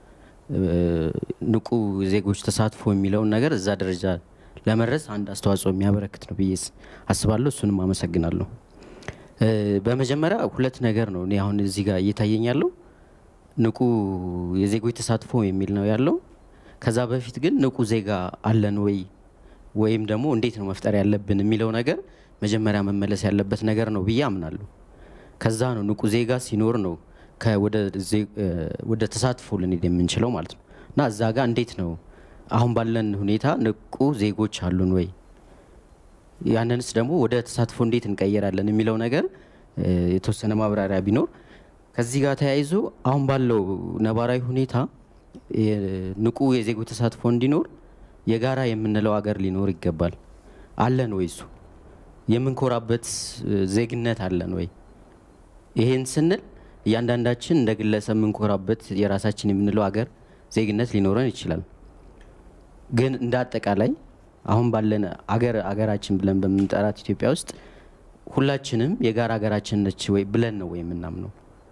ንቁ ዜጎች ተሳትፎ የሚለውን ነገር እዛ ደረጃ ለመድረስ አንድ አስተዋጽኦ የሚያበረክት ነው ብዬ አስባለሁ። እሱንም አመሰግናለሁ። በመጀመሪያ ሁለት ነገር ነው እኔ አሁን እዚህ ጋር እየታየኝ ያለው ንቁ የዜጎች ተሳትፎ የሚል ነው ያለው። ከዛ በፊት ግን ንቁ ዜጋ አለን ወይ ወይም ደግሞ እንዴት ነው መፍጠር ያለብን የሚለው ነገር መጀመሪያ መመለስ ያለበት ነገር ነው ብዬ አምናለሁ። ከዛ ነው ንቁ ዜጋ ሲኖር ነው ወደ ተሳትፎ ልንሄድ የምንችለው ማለት ነው። እና እዛ ጋር እንዴት ነው አሁን ባለን ሁኔታ ንቁ ዜጎች አሉን ወይ፣ ያንንስ ደግሞ ወደ ተሳትፎ እንዴት እንቀየራለን የሚለው ነገር የተወሰነ ማብራሪያ ቢኖር ከዚህ ጋር ተያይዞ አሁን ባለው ነባራዊ ሁኔታ ንቁ የዜጎች ተሳትፎ እንዲኖር የጋራ የምንለው ሀገር ሊኖር ይገባል። አለን ወይ? እሱ የምንኮራበት ዜግነት አለን ወይ? ይሄን ስንል እያንዳንዳችን እንደ ግለሰብ የምንኮራበት የራሳችን የምንለው ሀገር ዜግነት ሊኖረን ይችላል። ግን እንደ አጠቃላይ አሁን ባለን አገር አገራችን ብለን በምንጠራት ኢትዮጵያ ውስጥ ሁላችንም የጋራ ሀገራችን ነች ወይ ብለን ነው ወይ የምናምነው?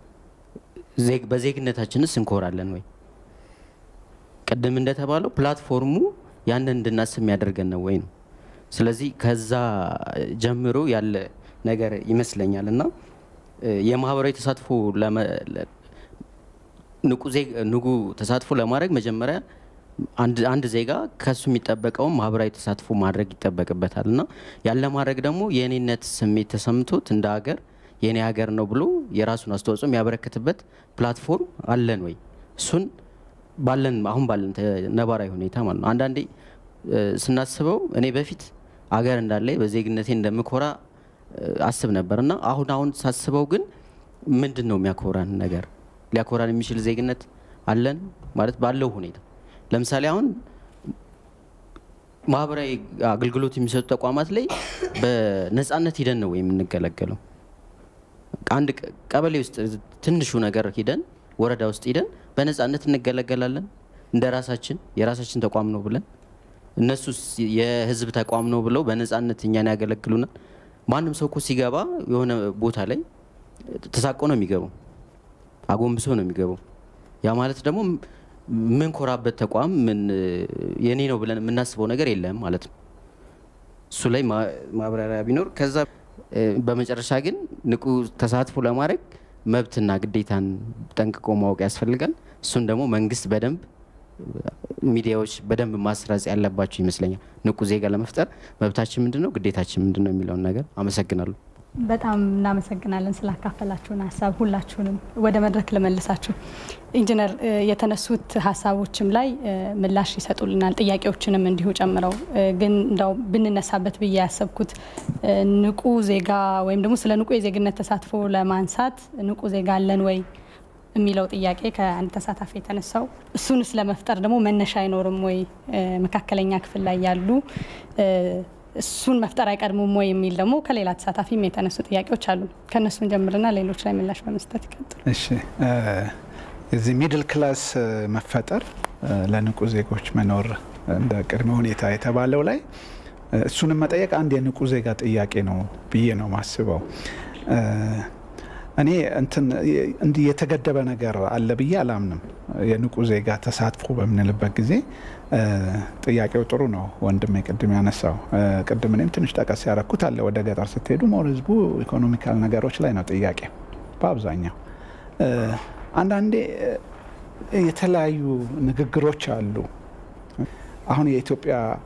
በዜግነታችንስ እንኮራለን ወይ? ቅድም እንደተባለው ፕላትፎርሙ ያንን እንድናስብ የሚያደርገን ነው ወይ ነው። ስለዚህ ከዛ ጀምሮ ያለ ነገር ይመስለኛል እና የማህበራዊ ተሳትፎ ንቁ ተሳትፎ ለማድረግ መጀመሪያ አንድ ዜጋ ከሱ የሚጠበቀውን ማህበራዊ ተሳትፎ ማድረግ ይጠበቅበታል እና ያለ ማድረግ ደግሞ የእኔነት ስሜት ተሰምቶት እንደ ሀገር የእኔ ሀገር ነው ብሎ የራሱን አስተዋጽኦ የሚያበረክትበት ፕላትፎርም አለን ወይ? እሱን ባለን አሁን ባለን ነባራዊ ሁኔታ ማለት ነው። አንዳንዴ ስናስበው እኔ በፊት አገር እንዳለ በዜግነቴ እንደምኮራ አስብ ነበር እና አሁን አሁን ሳስበው ግን ምንድን ነው የሚያኮራን ነገር? ሊያኮራን የሚችል ዜግነት አለን ማለት ባለው ሁኔታ ለምሳሌ አሁን ማህበራዊ አገልግሎት የሚሰጡ ተቋማት ላይ በነፃነት ሂደን ነው የምንገለገለው። አንድ ቀበሌ ውስጥ ትንሹ ነገር ሂደን ወረዳ ውስጥ ሂደን በነፃነት እንገለገላለን እንደ ራሳችን የራሳችን ተቋም ነው ብለን እነሱ የህዝብ ተቋም ነው ብለው በነፃነት እኛን ያገለግሉናል። ማንም ሰው እኮ ሲገባ የሆነ ቦታ ላይ ተሳቆ ነው የሚገባው፣ አጎንብሶ ነው የሚገባው። ያ ማለት ደግሞ የምንኮራበት ተቋም የኔ ነው ብለን የምናስበው ነገር የለም ማለት ነው። እሱ ላይ ማብራሪያ ቢኖር ከዛ በመጨረሻ ግን ንቁ ተሳትፎ ለማድረግ መብትና ግዴታን ጠንቅቆ ማወቅ ያስፈልጋል። እሱን ደግሞ መንግስት በደንብ ሚዲያዎች በደንብ ማስረጽ ያለባቸው ይመስለኛል። ንቁ ዜጋ ለመፍጠር መብታችን ምንድን ነው፣ ግዴታችን ምንድን ነው የሚለውን ነገር አመሰግናለሁ። በጣም እናመሰግናለን ስላካፈላችሁን ሀሳብ ሁላችሁንም። ወደ መድረክ ልመልሳችሁ። ኢንጂነር የተነሱት ሀሳቦችም ላይ ምላሽ ይሰጡልናል፣ ጥያቄዎችንም እንዲሁ ጨምረው። ግን እንዳው ብንነሳበት ብዬ ያሰብኩት ንቁ ዜጋ ወይም ደግሞ ስለ ንቁ የዜግነት ተሳትፎ ለማንሳት ንቁ ዜጋ አለን ወይ የሚለው ጥያቄ ከአንድ ተሳታፊ የተነሳው እሱንስ ለመፍጠር ደግሞ መነሻ አይኖርም ወይ? መካከለኛ ክፍል ላይ ያሉ እሱን መፍጠር አይቀድሙም ወይ የሚል ደግሞ ከሌላ ተሳታፊም የተነሱ ጥያቄዎች አሉ። ከእነሱን ጀምርና ሌሎች ላይ ምላሽ በመስጠት ይቀጥሉ። እሺ፣ እዚህ ሚድል ክላስ መፈጠር ለንቁ ዜጎች መኖር እንደ ቅድመ ሁኔታ የተባለው ላይ እሱንም መጠየቅ አንድ የንቁ ዜጋ ጥያቄ ነው ብዬ ነው ማስበው። እኔ እንትን እንዲህ የተገደበ ነገር አለ ብዬ አላምንም። የንቁ ዜጋ ተሳትፎ በምንልበት ጊዜ ጥያቄው ጥሩ ነው። ወንድሜ ቅድም ያነሳው ቅድም እኔም ትንሽ ጠቀስ ያረኩት አለ። ወደ ገጠር ስትሄዱ መሆን ህዝቡ ኢኮኖሚካል ነገሮች ላይ ነው ጥያቄ በአብዛኛው። አንዳንዴ የተለያዩ ንግግሮች አሉ። አሁን የኢትዮጵያ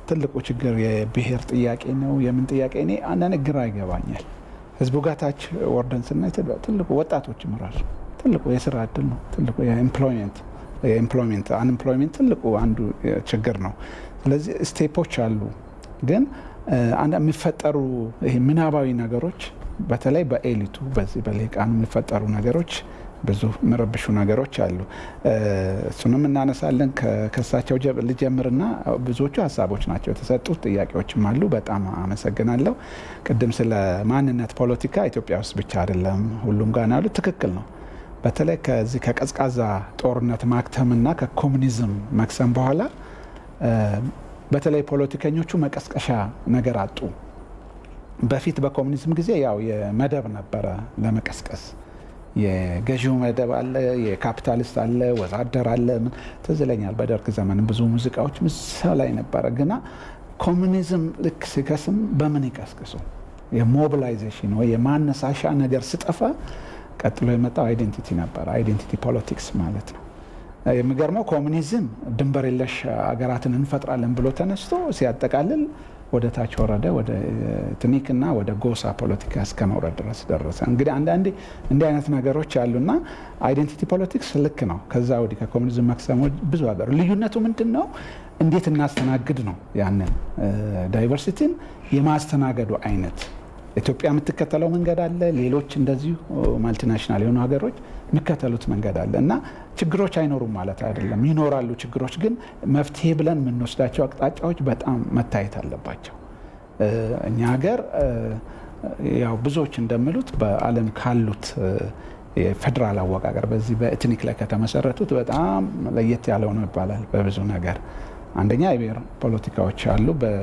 ትልቁ ችግር የብሔር ጥያቄ ነው። የምን ጥያቄ እኔ አንዳንድ ግራ ይገባኛል። ህዝቡ ጋር ታች ወርደን ስናይ ትልቁ ወጣቶችም ራሱ ትልቁ የስራ እድል ነው። ትልቁ የኤምፕሎይመንት የኤምፕሎይመንት አንኤምፕሎይመንት ትልቁ አንዱ ችግር ነው። ስለዚህ ስቴፖች አሉ፣ ግን አንድ የሚፈጠሩ ይሄ ምናባዊ ነገሮች በተለይ በኤሊቱ በዚህ በልሂቃኑ የሚፈጠሩ ነገሮች ብዙ የሚረብሹ ነገሮች አሉ። እሱንም እናነሳለን። ከሳቸው ልጀምርና ብዙዎቹ ሀሳቦች ናቸው የተሰጡት፣ ጥያቄዎችም አሉ። በጣም አመሰግናለሁ። ቅድም ስለ ማንነት ፖለቲካ ኢትዮጵያ ውስጥ ብቻ አይደለም ሁሉም ጋር ያሉት ትክክል ነው። በተለይ ከዚህ ከቀዝቃዛ ጦርነት ማክተምና ከኮሙኒዝም መክሰም በኋላ በተለይ ፖለቲከኞቹ መቀስቀሻ ነገር አጡ። በፊት በኮሙኒዝም ጊዜ ያው የመደብ ነበረ ለመቀስቀስ የገዢው መደብ አለ፣ የካፒታሊስት አለ፣ ወዛደር አለ። ምን ትዝ ይለኛል በደርግ ዘመን ብዙ ሙዚቃዎች ምሳ ላይ ነበረ። ግና ኮሙኒዝም ልክ ሲከስም በምን ይቀስቅሱ? የሞቢላይዜሽን ወይ የማነሳሻ ነገር ስጠፋ ቀጥሎ የመጣው አይዴንቲቲ ነበረ። አይዴንቲቲ ፖለቲክስ ማለት ነው። የሚገርመው ኮሙኒዝም ድንበር የለሽ ሀገራትን እንፈጥራለን ብሎ ተነስቶ ሲያጠቃልል ወደ ታች ወረደ፣ ወደ ትኒክና ወደ ጎሳ ፖለቲካ እስከ መውረድ ድረስ ደረሰ። እንግዲህ አንዳንዴ እንዲህ አይነት ነገሮች አሉና አይዴንቲቲ ፖለቲክስ ልክ ነው። ከዛ ወዲህ ከኮሙኒዝም መክሰሞች ብዙ ሀገር ልዩነቱ ምንድን ነው? እንዴት እናስተናግድ ነው። ያንን ዳይቨርሲቲን የማስተናገዱ አይነት ኢትዮጵያ የምትከተለው መንገድ አለ። ሌሎች እንደዚሁ ማልቲናሽናል የሆኑ ሀገሮች የሚከተሉት መንገድ አለ እና ችግሮች አይኖሩም ማለት አይደለም። ይኖራሉ ችግሮች፣ ግን መፍትሄ ብለን የምንወስዳቸው አቅጣጫዎች በጣም መታየት አለባቸው። እኛ ሀገር ያው ብዙዎች እንደሚሉት በዓለም ካሉት የፌዴራል አወቃቀር በዚህ በኤትኒክ ላይ ከተመሰረቱት በጣም ለየት ያለው ነው ይባላል በብዙ ነገር አንደኛ የብሔር ፖለቲካዎች አሉ።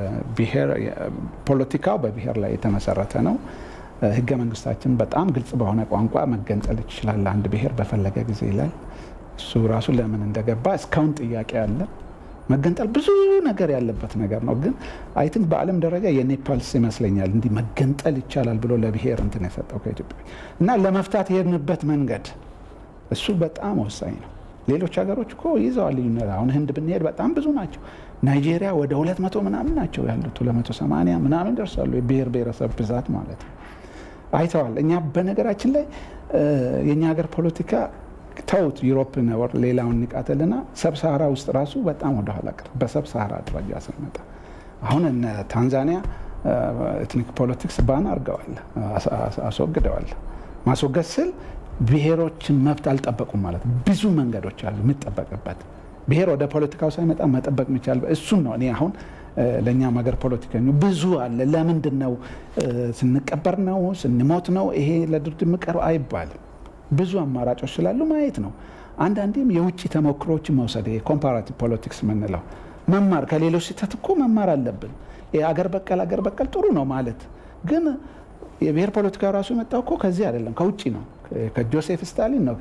ፖለቲካው በብሔር ላይ የተመሰረተ ነው። ህገ መንግስታችን በጣም ግልጽ በሆነ ቋንቋ መገንጠል ይችላል አንድ ብሔር በፈለገ ጊዜ ይላል። እሱ ራሱ ለምን እንደገባ እስካሁን ጥያቄ አለ። መገንጠል ብዙ ነገር ያለበት ነገር ነው። ግን አይ ቲንክ በዓለም ደረጃ የኔፓልስ ይመስለኛል እንዲህ መገንጠል ይቻላል ብሎ ለብሔር እንትን የሰጠው ከኢትዮጵያ እና ለመፍታት የሄድንበት መንገድ እሱ በጣም ወሳኝ ነው። ሌሎች ሀገሮች እኮ ይዘዋል ልዩነት። አሁን ህንድ ብንሄድ በጣም ብዙ ናቸው። ናይጄሪያ ወደ ሁለት መቶ ምናምን ናቸው ያሉት ሁለት መቶ ሰማንያ ምናምን ደርሳሉ። የብሔር ብሔረሰብ ብዛት ማለት ነው። አይተዋል። እኛ በነገራችን ላይ የእኛ ሀገር ፖለቲካ ተውት፣ ዩሮፕን ወር ሌላውን ንቃተልና ሰብሳራ ውስጥ ራሱ በጣም ወደኋላ ቀር በሰብሳራ ደረጃ ስንመጣ አሁን እነ ታንዛኒያ ኤትኒክ ፖለቲክስ ባን አድርገዋል፣ አስወግደዋል። ማስወገድ ስል ብሔሮችን መብት አልጠበቁም ማለት ብዙ መንገዶች አሉ የሚጠበቅበት ብሔር ወደ ፖለቲካው ሳይመጣ መጠበቅ የሚቻል እሱን ነው። እኔ አሁን ለእኛም ሀገር ፖለቲከኞ ብዙ አለ። ለምንድን ነው ስንቀበር ነው ስንሞት ነው ይሄ ለድርድር ምቀር አይባልም። ብዙ አማራጮች ስላሉ ማየት ነው። አንዳንዴም የውጭ ተሞክሮችን መውሰድ ኮምፓራቲቭ ፖለቲክስ የምንለው መማር ከሌሎች ስህተት እኮ መማር አለብን። አገር በቀል አገር በቀል ጥሩ ነው ማለት ግን የብሔር ፖለቲካ ራሱ የመጣው እኮ ከዚህ አይደለም ከውጭ ነው። ከጆሴፍ ስታሊን ነው።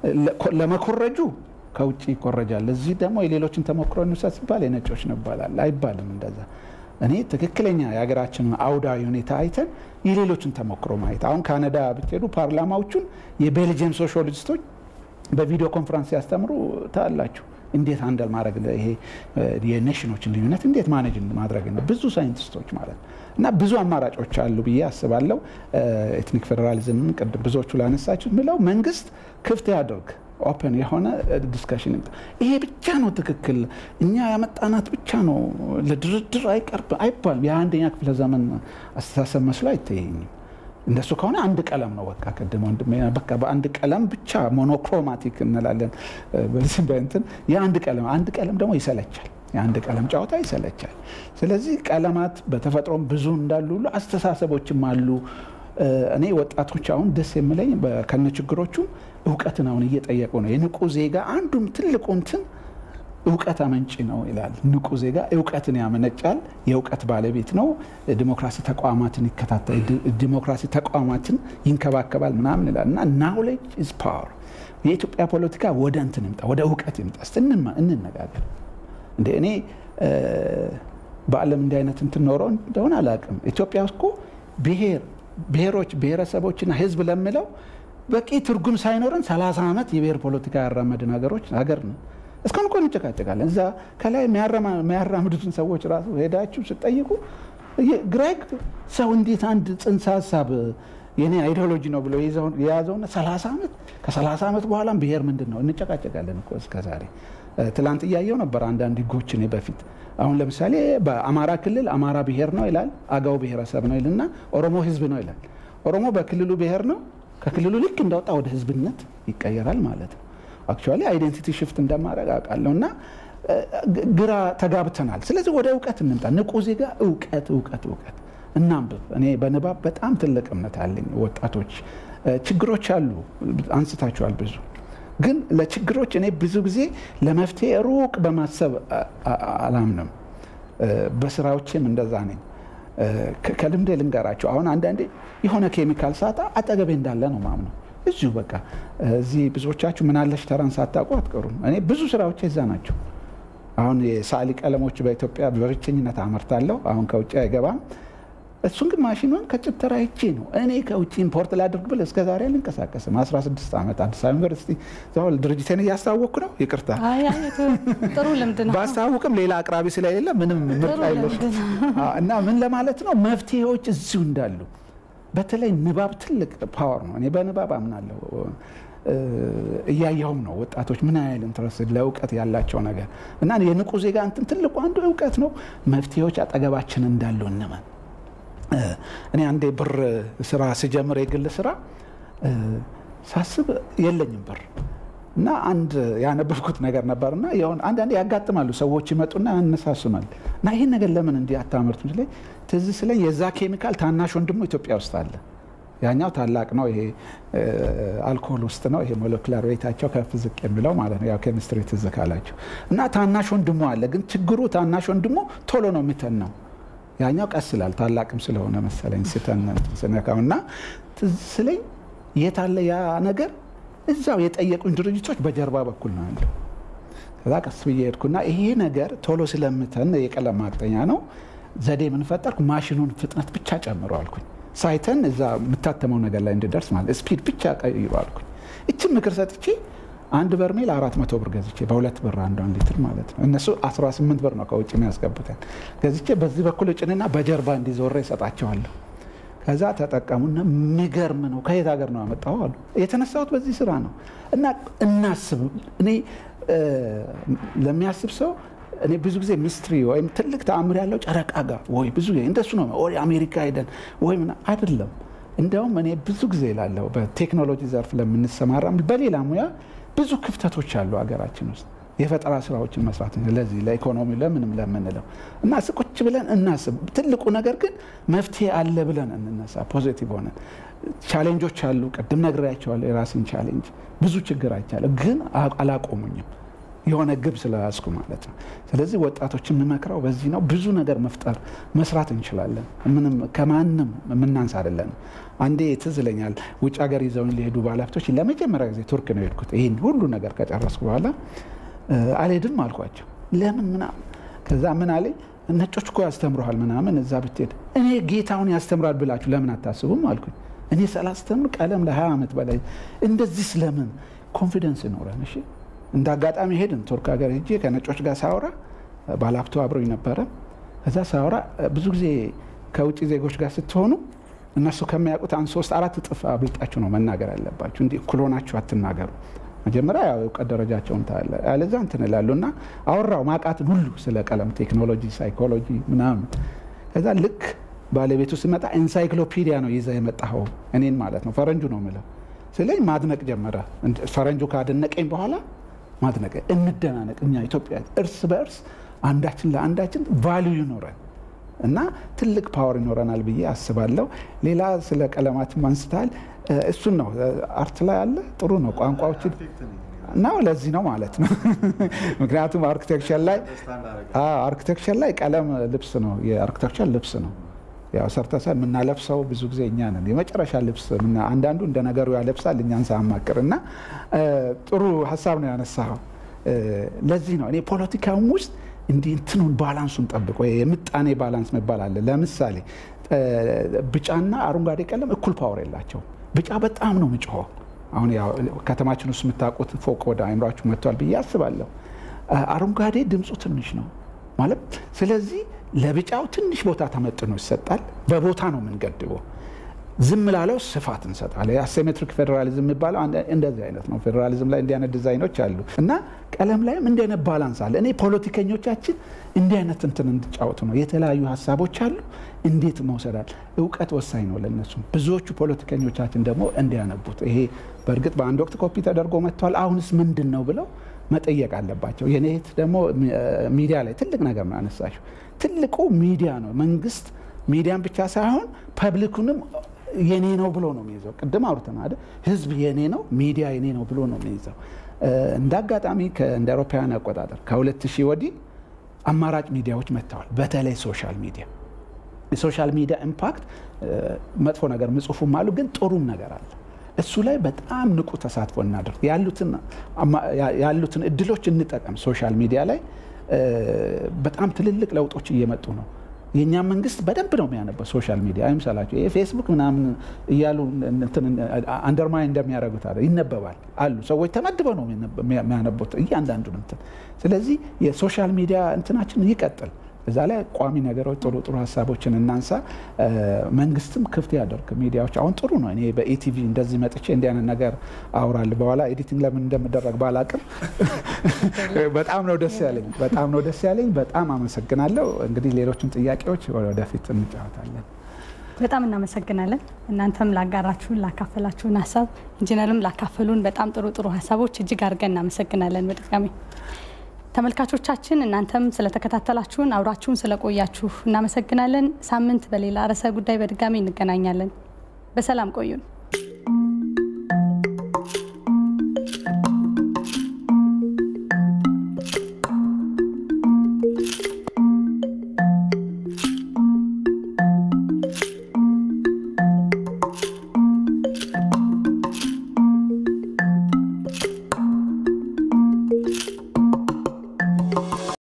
ለመኮረጁ ከውጭ ይኮረጃል። እዚህ ደግሞ የሌሎችን ተሞክሮ እንውሰድ ሲባል የነጮች ነው ይባላል። አይባልም እንደዛ። እኔ ትክክለኛ የሀገራችንን አውዳዊ ሁኔታ አይተን የሌሎችን ተሞክሮ ማየት አሁን ካናዳ ብትሄዱ ፓርላማዎቹን የቤልጅየም ሶሻሊስቶች በቪዲዮ ኮንፈረንስ ሲያስተምሩ ታላችሁ እንዴት አንደል ማድረግ ይሄ የኔሽኖችን ልዩነት እንዴት ማኔጅ ማድረግ ነው። ብዙ ሳይንቲስቶች ማለት ነው እና ብዙ አማራጮች አሉ ብዬ አስባለሁ። ኤትኒክ ፌዴራሊዝም ቅድም ብዙዎቹ ላነሳችሁ ምለው መንግስት ክፍት ያድርግ ኦፕን የሆነ ዲስከሽን ይሄ ብቻ ነው ትክክል፣ እኛ ያመጣናት ብቻ ነው ለድርድር አይቀርብ አይባልም። የአንደኛ ክፍለ ዘመን አስተሳሰብ መስሎ አይታየኝም። እንደሱ ከሆነ አንድ ቀለም ነው በቃ ቅድም ወንድሜ በቃ በአንድ ቀለም ብቻ ሞኖክሮማቲክ እንላለን በዚህ በእንትን የአንድ ቀለም አንድ ቀለም ደግሞ ይሰለቻል። የአንድ ቀለም ጨዋታ ይሰለቻል። ስለዚህ ቀለማት በተፈጥሮም ብዙ እንዳሉ ሁሉ አስተሳሰቦችም አሉ። እኔ ወጣቶች አሁን ደስ የምለኝ ከነ ችግሮቹ እውቀትን አሁን እየጠየቁ ነው። የንቁ ዜጋ አንዱም ትልቁ እንትን እውቀት አመንጭ ነው ይላል። ንቁ ዜጋ እውቀትን ያመነጫል፣ የእውቀት ባለቤት ነው፣ ዲሞክራሲ ተቋማትን ይከታተል፣ ዲሞክራሲ ተቋማትን ይንከባከባል ምናምን ይላል እና ናውሌጅ ኢዝ ፓወር። የኢትዮጵያ ፖለቲካ ወደ እንትን ይምጣ፣ ወደ እውቀት ይምጣ። እስቲ እንነጋገር። እንደ እኔ በዓለም እንዲህ አይነት እንትን ኖሮ እንደሆነ አላውቅም። ኢትዮጵያ ውስጥ እኮ ብሔር ብሔሮች ብሔረሰቦችና ህዝብ ለምለው በቂ ትርጉም ሳይኖረን 30 ዓመት የብሔር ፖለቲካ ያራመድን ሀገሮች ሀገር ነው። እስካሁን እኮ እንጨቃጨቃለን። እዛ ከላይ የሚያራምዱትን ሰዎች ራሱ ሄዳችሁ ስጠይቁ ግራ ሰው እንዴት አንድ ጽንሰ ሀሳብ የኔ አይዲዮሎጂ ነው ብሎ የያዘውና 30 ዓመት ከ30 ዓመት በኋላም ብሔር ምንድን ነው እንጨቃጨቃለን እኮ እስከ ዛሬ። ትላንት እያየው ነበር አንዳንድ ህጎች እኔ በፊት አሁን ለምሳሌ በአማራ ክልል አማራ ብሔር ነው ይላል፣ አጋው ብሔረሰብ ነው ይልና ኦሮሞ ህዝብ ነው ይላል። ኦሮሞ በክልሉ ብሔር ነው፣ ከክልሉ ልክ እንዳወጣ ወደ ህዝብነት ይቀየራል ማለት ነው። አክቹዋሊ አይዴንቲቲ ሽፍት እንደማድረግ አውቃለሁ እና ግራ ተጋብተናል። ስለዚህ ወደ እውቀት እንምጣ። ንቁ ዜጋ እውቀት እውቀት እውቀት እናንብብ። እኔ በንባብ በጣም ትልቅ እምነት አለኝ። ወጣቶች ችግሮች አሉ፣ አንስታችኋል ብዙ ግን ለችግሮች እኔ ብዙ ጊዜ ለመፍትሄ ሩቅ በማሰብ አላምንም። በስራዎቼም እንደዛ ነኝ። ከልምዴ ልንገራቸው። አሁን አንዳንዴ የሆነ ኬሚካል ሳጣ አጠገቤ እንዳለ ነው ማምነው። እዚሁ በቃ እዚህ ብዙዎቻችሁ ምናለሽ ተራን ሳታውቁ አትቀሩም። እኔ ብዙ ስራዎች እዛ ናቸው። አሁን የሳሊ ቀለሞች በኢትዮጵያ በብቸኝነት አመርታለሁ። አሁን ከውጭ አይገባም። እሱን ግን ማሽኑን ከጭተራ ይቼ ነው እኔ ከውጭ ኢምፖርት ላድርግ ብል እስከ ዛሬ አልንቀሳቀስም። 16 ዓመት አዲስ አበባ ዩኒቨርሲቲ ዛው ድርጅቴን እያስታወቅኩ ነው። ይቅርታ ጥሩ ልምድ ነው። ባስታውቅም ሌላ አቅራቢ ስለሌለ ምንም ምርጫ የለሽ እና ምን ለማለት ነው መፍትሄዎች እዚሁ እንዳሉ በተለይ ንባብ ትልቅ ፓወር ነው። እኔ በንባብ አምናለሁ። እያየሁም ነው ወጣቶች ምን ያህል ኢንትረስት ለእውቀት ያላቸው ነገር እና የንቁ ዜጋ እንትን ትልቁ አንዱ እውቀት ነው። መፍትሄዎች አጠገባችን እንዳሉ እንመን። እኔ አንዴ ብር ስራ ስጀምር የግል ስራ ሳስብ የለኝም ብር እና አንድ ያነበብኩት ነገር ነበር እና የሆነ አንዳንዴ ያጋጥማሉ ሰዎች ይመጡና ያነሳሱናል እና ይህን ነገር ለምን እንዲህ አታመርቱም ሲለኝ ትዝ ስለኝ የዛ ኬሚካል ታናሽ ወንድሞ ኢትዮጵያ ውስጥ አለ። ያኛው ታላቅ ነው። ይሄ አልኮል ውስጥ ነው። ይሄ ሞለኩላር ዌይታቸው ከፍ ዝቅ የሚለው ማለት ነው። ያው ኬሚስትሪ ትዝ ካላቸው እና ታናሽ ወንድሞ አለ። ግን ችግሩ ታናሽ ወንድሞ ቶሎ ነው የሚተን ነው ያኛው ቀስ ይላል። ታላቅም ስለሆነ መሰለኝ ስተን ስነካው እና ትዝ ስለኝ የት አለ ያ ነገር እዛው የጠየቁኝ ድርጅቶች በጀርባ በኩል ነው ያለው። ከዛ ቀስ ብዬ ሄድኩና ይሄ ነገር ቶሎ ስለምተን የቀለም ማቅጠኛ ነው ዘዴ የምንፈጠርኩ ማሽኑን ፍጥነት ብቻ ጨምሮ አልኩኝ። ሳይተን እዛ የምታተመው ነገር ላይ እንድደርስ ማለት ስፒድ ብቻ ቀይሮ አልኩኝ። እችን ምክር ሰጥቼ አንድ በርሜል አራት መቶ ብር ገዝቼ በሁለት ብር አንዷን ሊትር ማለት ነው። እነሱ 18 ብር ነው ከውጭ የሚያስገቡትን ገዝቼ በዚህ በኩል እጭንና በጀርባ እንዲዞረ ይሰጣቸዋለሁ። ከዛ ተጠቀሙና የሚገርም ነው። ከየት ሀገር ነው ያመጣው አሉ። የተነሳሁት በዚህ ስራ ነው እና እናስብ። እኔ ለሚያስብ ሰው እኔ ብዙ ጊዜ ሚስትሪ ወይም ትልቅ ተአምር ያለው ጨረቃ ጋር ወይ ብዙ እንደሱ ነው ወይ አሜሪካ ሄደን ወይ አይደለም። እንዲያውም እኔ ብዙ ጊዜ ላለሁ በቴክኖሎጂ ዘርፍ ለምንሰማራ በሌላ ሙያ ብዙ ክፍተቶች አሉ ሀገራችን ውስጥ የፈጠራ ስራዎችን መስራት ለዚህ ለኢኮኖሚ ለምንም ለምንለው እና ቁጭ ብለን እናስብ። ትልቁ ነገር ግን መፍትሄ አለ ብለን እንነሳ። ፖዚቲቭ ሆነን ቻሌንጆች አሉ። ቅድም ነግሬያቸዋለሁ። የራስን ቻሌንጅ ብዙ ችግር አይቻለሁ፣ ግን አላቆሙኝም የሆነ ግብ ስለያዝኩ ማለት ነው። ስለዚህ ወጣቶች የምመክረው በዚህ ነው። ብዙ ነገር መፍጠር መስራት እንችላለን። ምንም ከማንም የምናንስ አይደለም። አንዴ ትዝ ይለኛል ውጭ ሀገር ይዘውን ሊሄዱ ባለሀብቶች ለመጀመሪያ ጊዜ ቱርክ ነው የሄድኩት። ይህን ሁሉ ነገር ከጨረስኩ በኋላ አልሄድም አልኳቸው። ለምን ምናምን ከዛ ምን አለኝ ነጮች እኮ ያስተምረሃል ምናምን እዛ ብትሄድ እኔ ጌታውን ያስተምራል ብላችሁ ለምን አታስቡም አልኩኝ። እኔ ሳላስተምር ቀለም ለ20 ዓመት በላይ እንደዚህ ስለምን ኮንፊደንስ ይኖረን? እሺ እንደ አጋጣሚ ሄድን ቱርክ ሀገር ሄጄ ከነጮች ጋር ሳወራ ባለሀብቱ አብሮኝ ነበረ። ከዛ ሳወራ ብዙ ጊዜ ከውጭ ዜጎች ጋር ስትሆኑ እነሱ ከሚያውቁት አንድ ሶስት አራት እጥፍ አብልጣችሁ ነው መናገር ያለባችሁ። እንዲህ እኩል ሆናችሁ አትናገሩ። መጀመሪያ ያው እውቀት ደረጃቸውን ታያለ፣ ያለዛ እንትን እላሉ እና አወራው ማቃትን ሁሉ ስለ ቀለም ቴክኖሎጂ፣ ሳይኮሎጂ ምናምን። ከዛ ልክ ባለቤቱ ስመጣ ኤንሳይክሎፒዲያ ነው ይዘ የመጣኸው እኔን ማለት ነው ፈረንጁ ነው ምለው ስለኝ ማድነቅ ጀመረ። ፈረንጁ ካደነቀኝ በኋላ ማድነቅ እንደናነቅ እኛ ኢትዮጵያ እርስ በእርስ አንዳችን ለአንዳችን ቫልዩ ይኖረን እና ትልቅ ፓወር ይኖረናል ብዬ አስባለሁ። ሌላ ስለ ቀለማትም አንስተሃል። እሱን ነው አርት ላይ አለ ጥሩ ነው ቋንቋዎችን ነው ለዚህ ነው ማለት ነው። ምክንያቱም አርኪቴክቸር ላይ አርኪቴክቸር ላይ ቀለም ልብስ ነው፣ የአርኪቴክቸር ልብስ ነው። ያው ሰርተሰን የምናለብሰው ብዙ ጊዜ እኛ ነን። የመጨረሻ ልብስ አንዳንዱ እንደ ነገሩ ያለብሳል እኛን ሳያማክር እና ጥሩ ሀሳብ ነው ያነሳኸው። ለዚህ ነው እኔ ፖለቲካውም ውስጥ እንዲህ እንትኑን ባላንሱን ጠብቅ ወይ የምጣኔ ባላንስ መባል አለ። ለምሳሌ ቢጫና አረንጓዴ ቀለም እኩል ፓወር የላቸው። ቢጫ በጣም ነው ምጭሆ። አሁን ያው ከተማችን ውስጥ የምታውቁት ፎቅ ወደ አይምሯችሁ መጥቷል ብዬ አስባለሁ። አረንጓዴ ድምፁ ትንሽ ነው ማለት ስለዚህ ለቢጫው ትንሽ ቦታ ተመጥኖ ይሰጣል። በቦታ ነው የምንገድበው። ዝም ላለው ስፋት እንሰጣለን። የአሴሜትሪክ ፌዴራሊዝም የሚባለው እንደዚህ አይነት ነው። ፌዴራሊዝም ላይ እንዲህ አይነት ዲዛይኖች አሉ እና ቀለም ላይም እንዲህ አይነት ባላንስ አለ። እኔ ፖለቲከኞቻችን እንዲህ አይነት እንትን እንዲጫወቱ ነው። የተለያዩ ሀሳቦች አሉ፣ እንዴት መውሰዳል። እውቀት ወሳኝ ነው ለነሱም። ብዙዎቹ ፖለቲከኞቻችን ደግሞ እንዲያነቡት ይሄ በእርግጥ በአንድ ወቅት ኮፒ ተደርጎ መጥቷል። አሁንስ ምንድን ነው ብለው መጠየቅ አለባቸው። የኔ እህት ደግሞ ሚዲያ ላይ ትልቅ ነገር ነው ያነሳሽው። ትልቁ ሚዲያ ነው። መንግስት ሚዲያን ብቻ ሳይሆን ፐብሊኩንም የኔ ነው ብሎ ነው የሚይዘው። ቅድም አውርተናል አይደል? ህዝብ የኔ ነው፣ ሚዲያ የኔ ነው ብሎ ነው የሚይዘው። እንደ አጋጣሚ እንደ አውሮፓውያን አቆጣጠር ከ2000 ወዲህ አማራጭ ሚዲያዎች መጥተዋል። በተለይ ሶሻል ሚዲያ የሶሻል ሚዲያ ኢምፓክት መጥፎ ነገር ምጽፉም አሉ፣ ግን ጥሩም ነገር አለ። እሱ ላይ በጣም ንቁ ተሳትፎ እናደርግ፣ ያሉትን እድሎች እንጠቀም። ሶሻል ሚዲያ ላይ በጣም ትልልቅ ለውጦች እየመጡ ነው። የእኛ መንግስት በደንብ ነው የሚያነበው ሶሻል ሚዲያ አይምሰላቸው። ይሄ ፌስቡክ ምናምን እያሉ አንደርማይን እንደሚያደርጉት አለ ይነበባል አሉ ሰዎች ተመድበው ነው የሚያነቡት እያንዳንዱን እንትን። ስለዚህ የሶሻል ሚዲያ እንትናችን ይቀጥል። እዛ ላይ ቋሚ ነገሮች ጥሩ ጥሩ ሀሳቦችን እናንሳ። መንግስትም ክፍት ያደርግ ሚዲያዎች አሁን ጥሩ ነው። እኔ በኢቲቪ እንደዚህ መጥቼ እንዲህ አይነት ነገር አውራል በኋላ ኤዲቲንግ ለምን እንደምደረግ ባላቅም በጣም ነው ደስ ያለኝ፣ በጣም ነው ደስ ያለኝ። በጣም አመሰግናለሁ። እንግዲህ ሌሎችን ጥያቄዎች ወደፊት እንጫወታለን። በጣም እናመሰግናለን። እናንተም ላጋራችሁን ላካፈላችሁን ሀሳብ ኢንጂነርም ላካፈሉን በጣም ጥሩ ጥሩ ሀሳቦች እጅግ አድርገን እናመሰግናለን በድጋሚ ተመልካቾቻችን እናንተም ስለተከታተላችሁን አብራችሁን ስለቆያችሁ እናመሰግናለን። ሳምንት በሌላ ርዕሰ ጉዳይ በድጋሚ እንገናኛለን። በሰላም ቆዩን።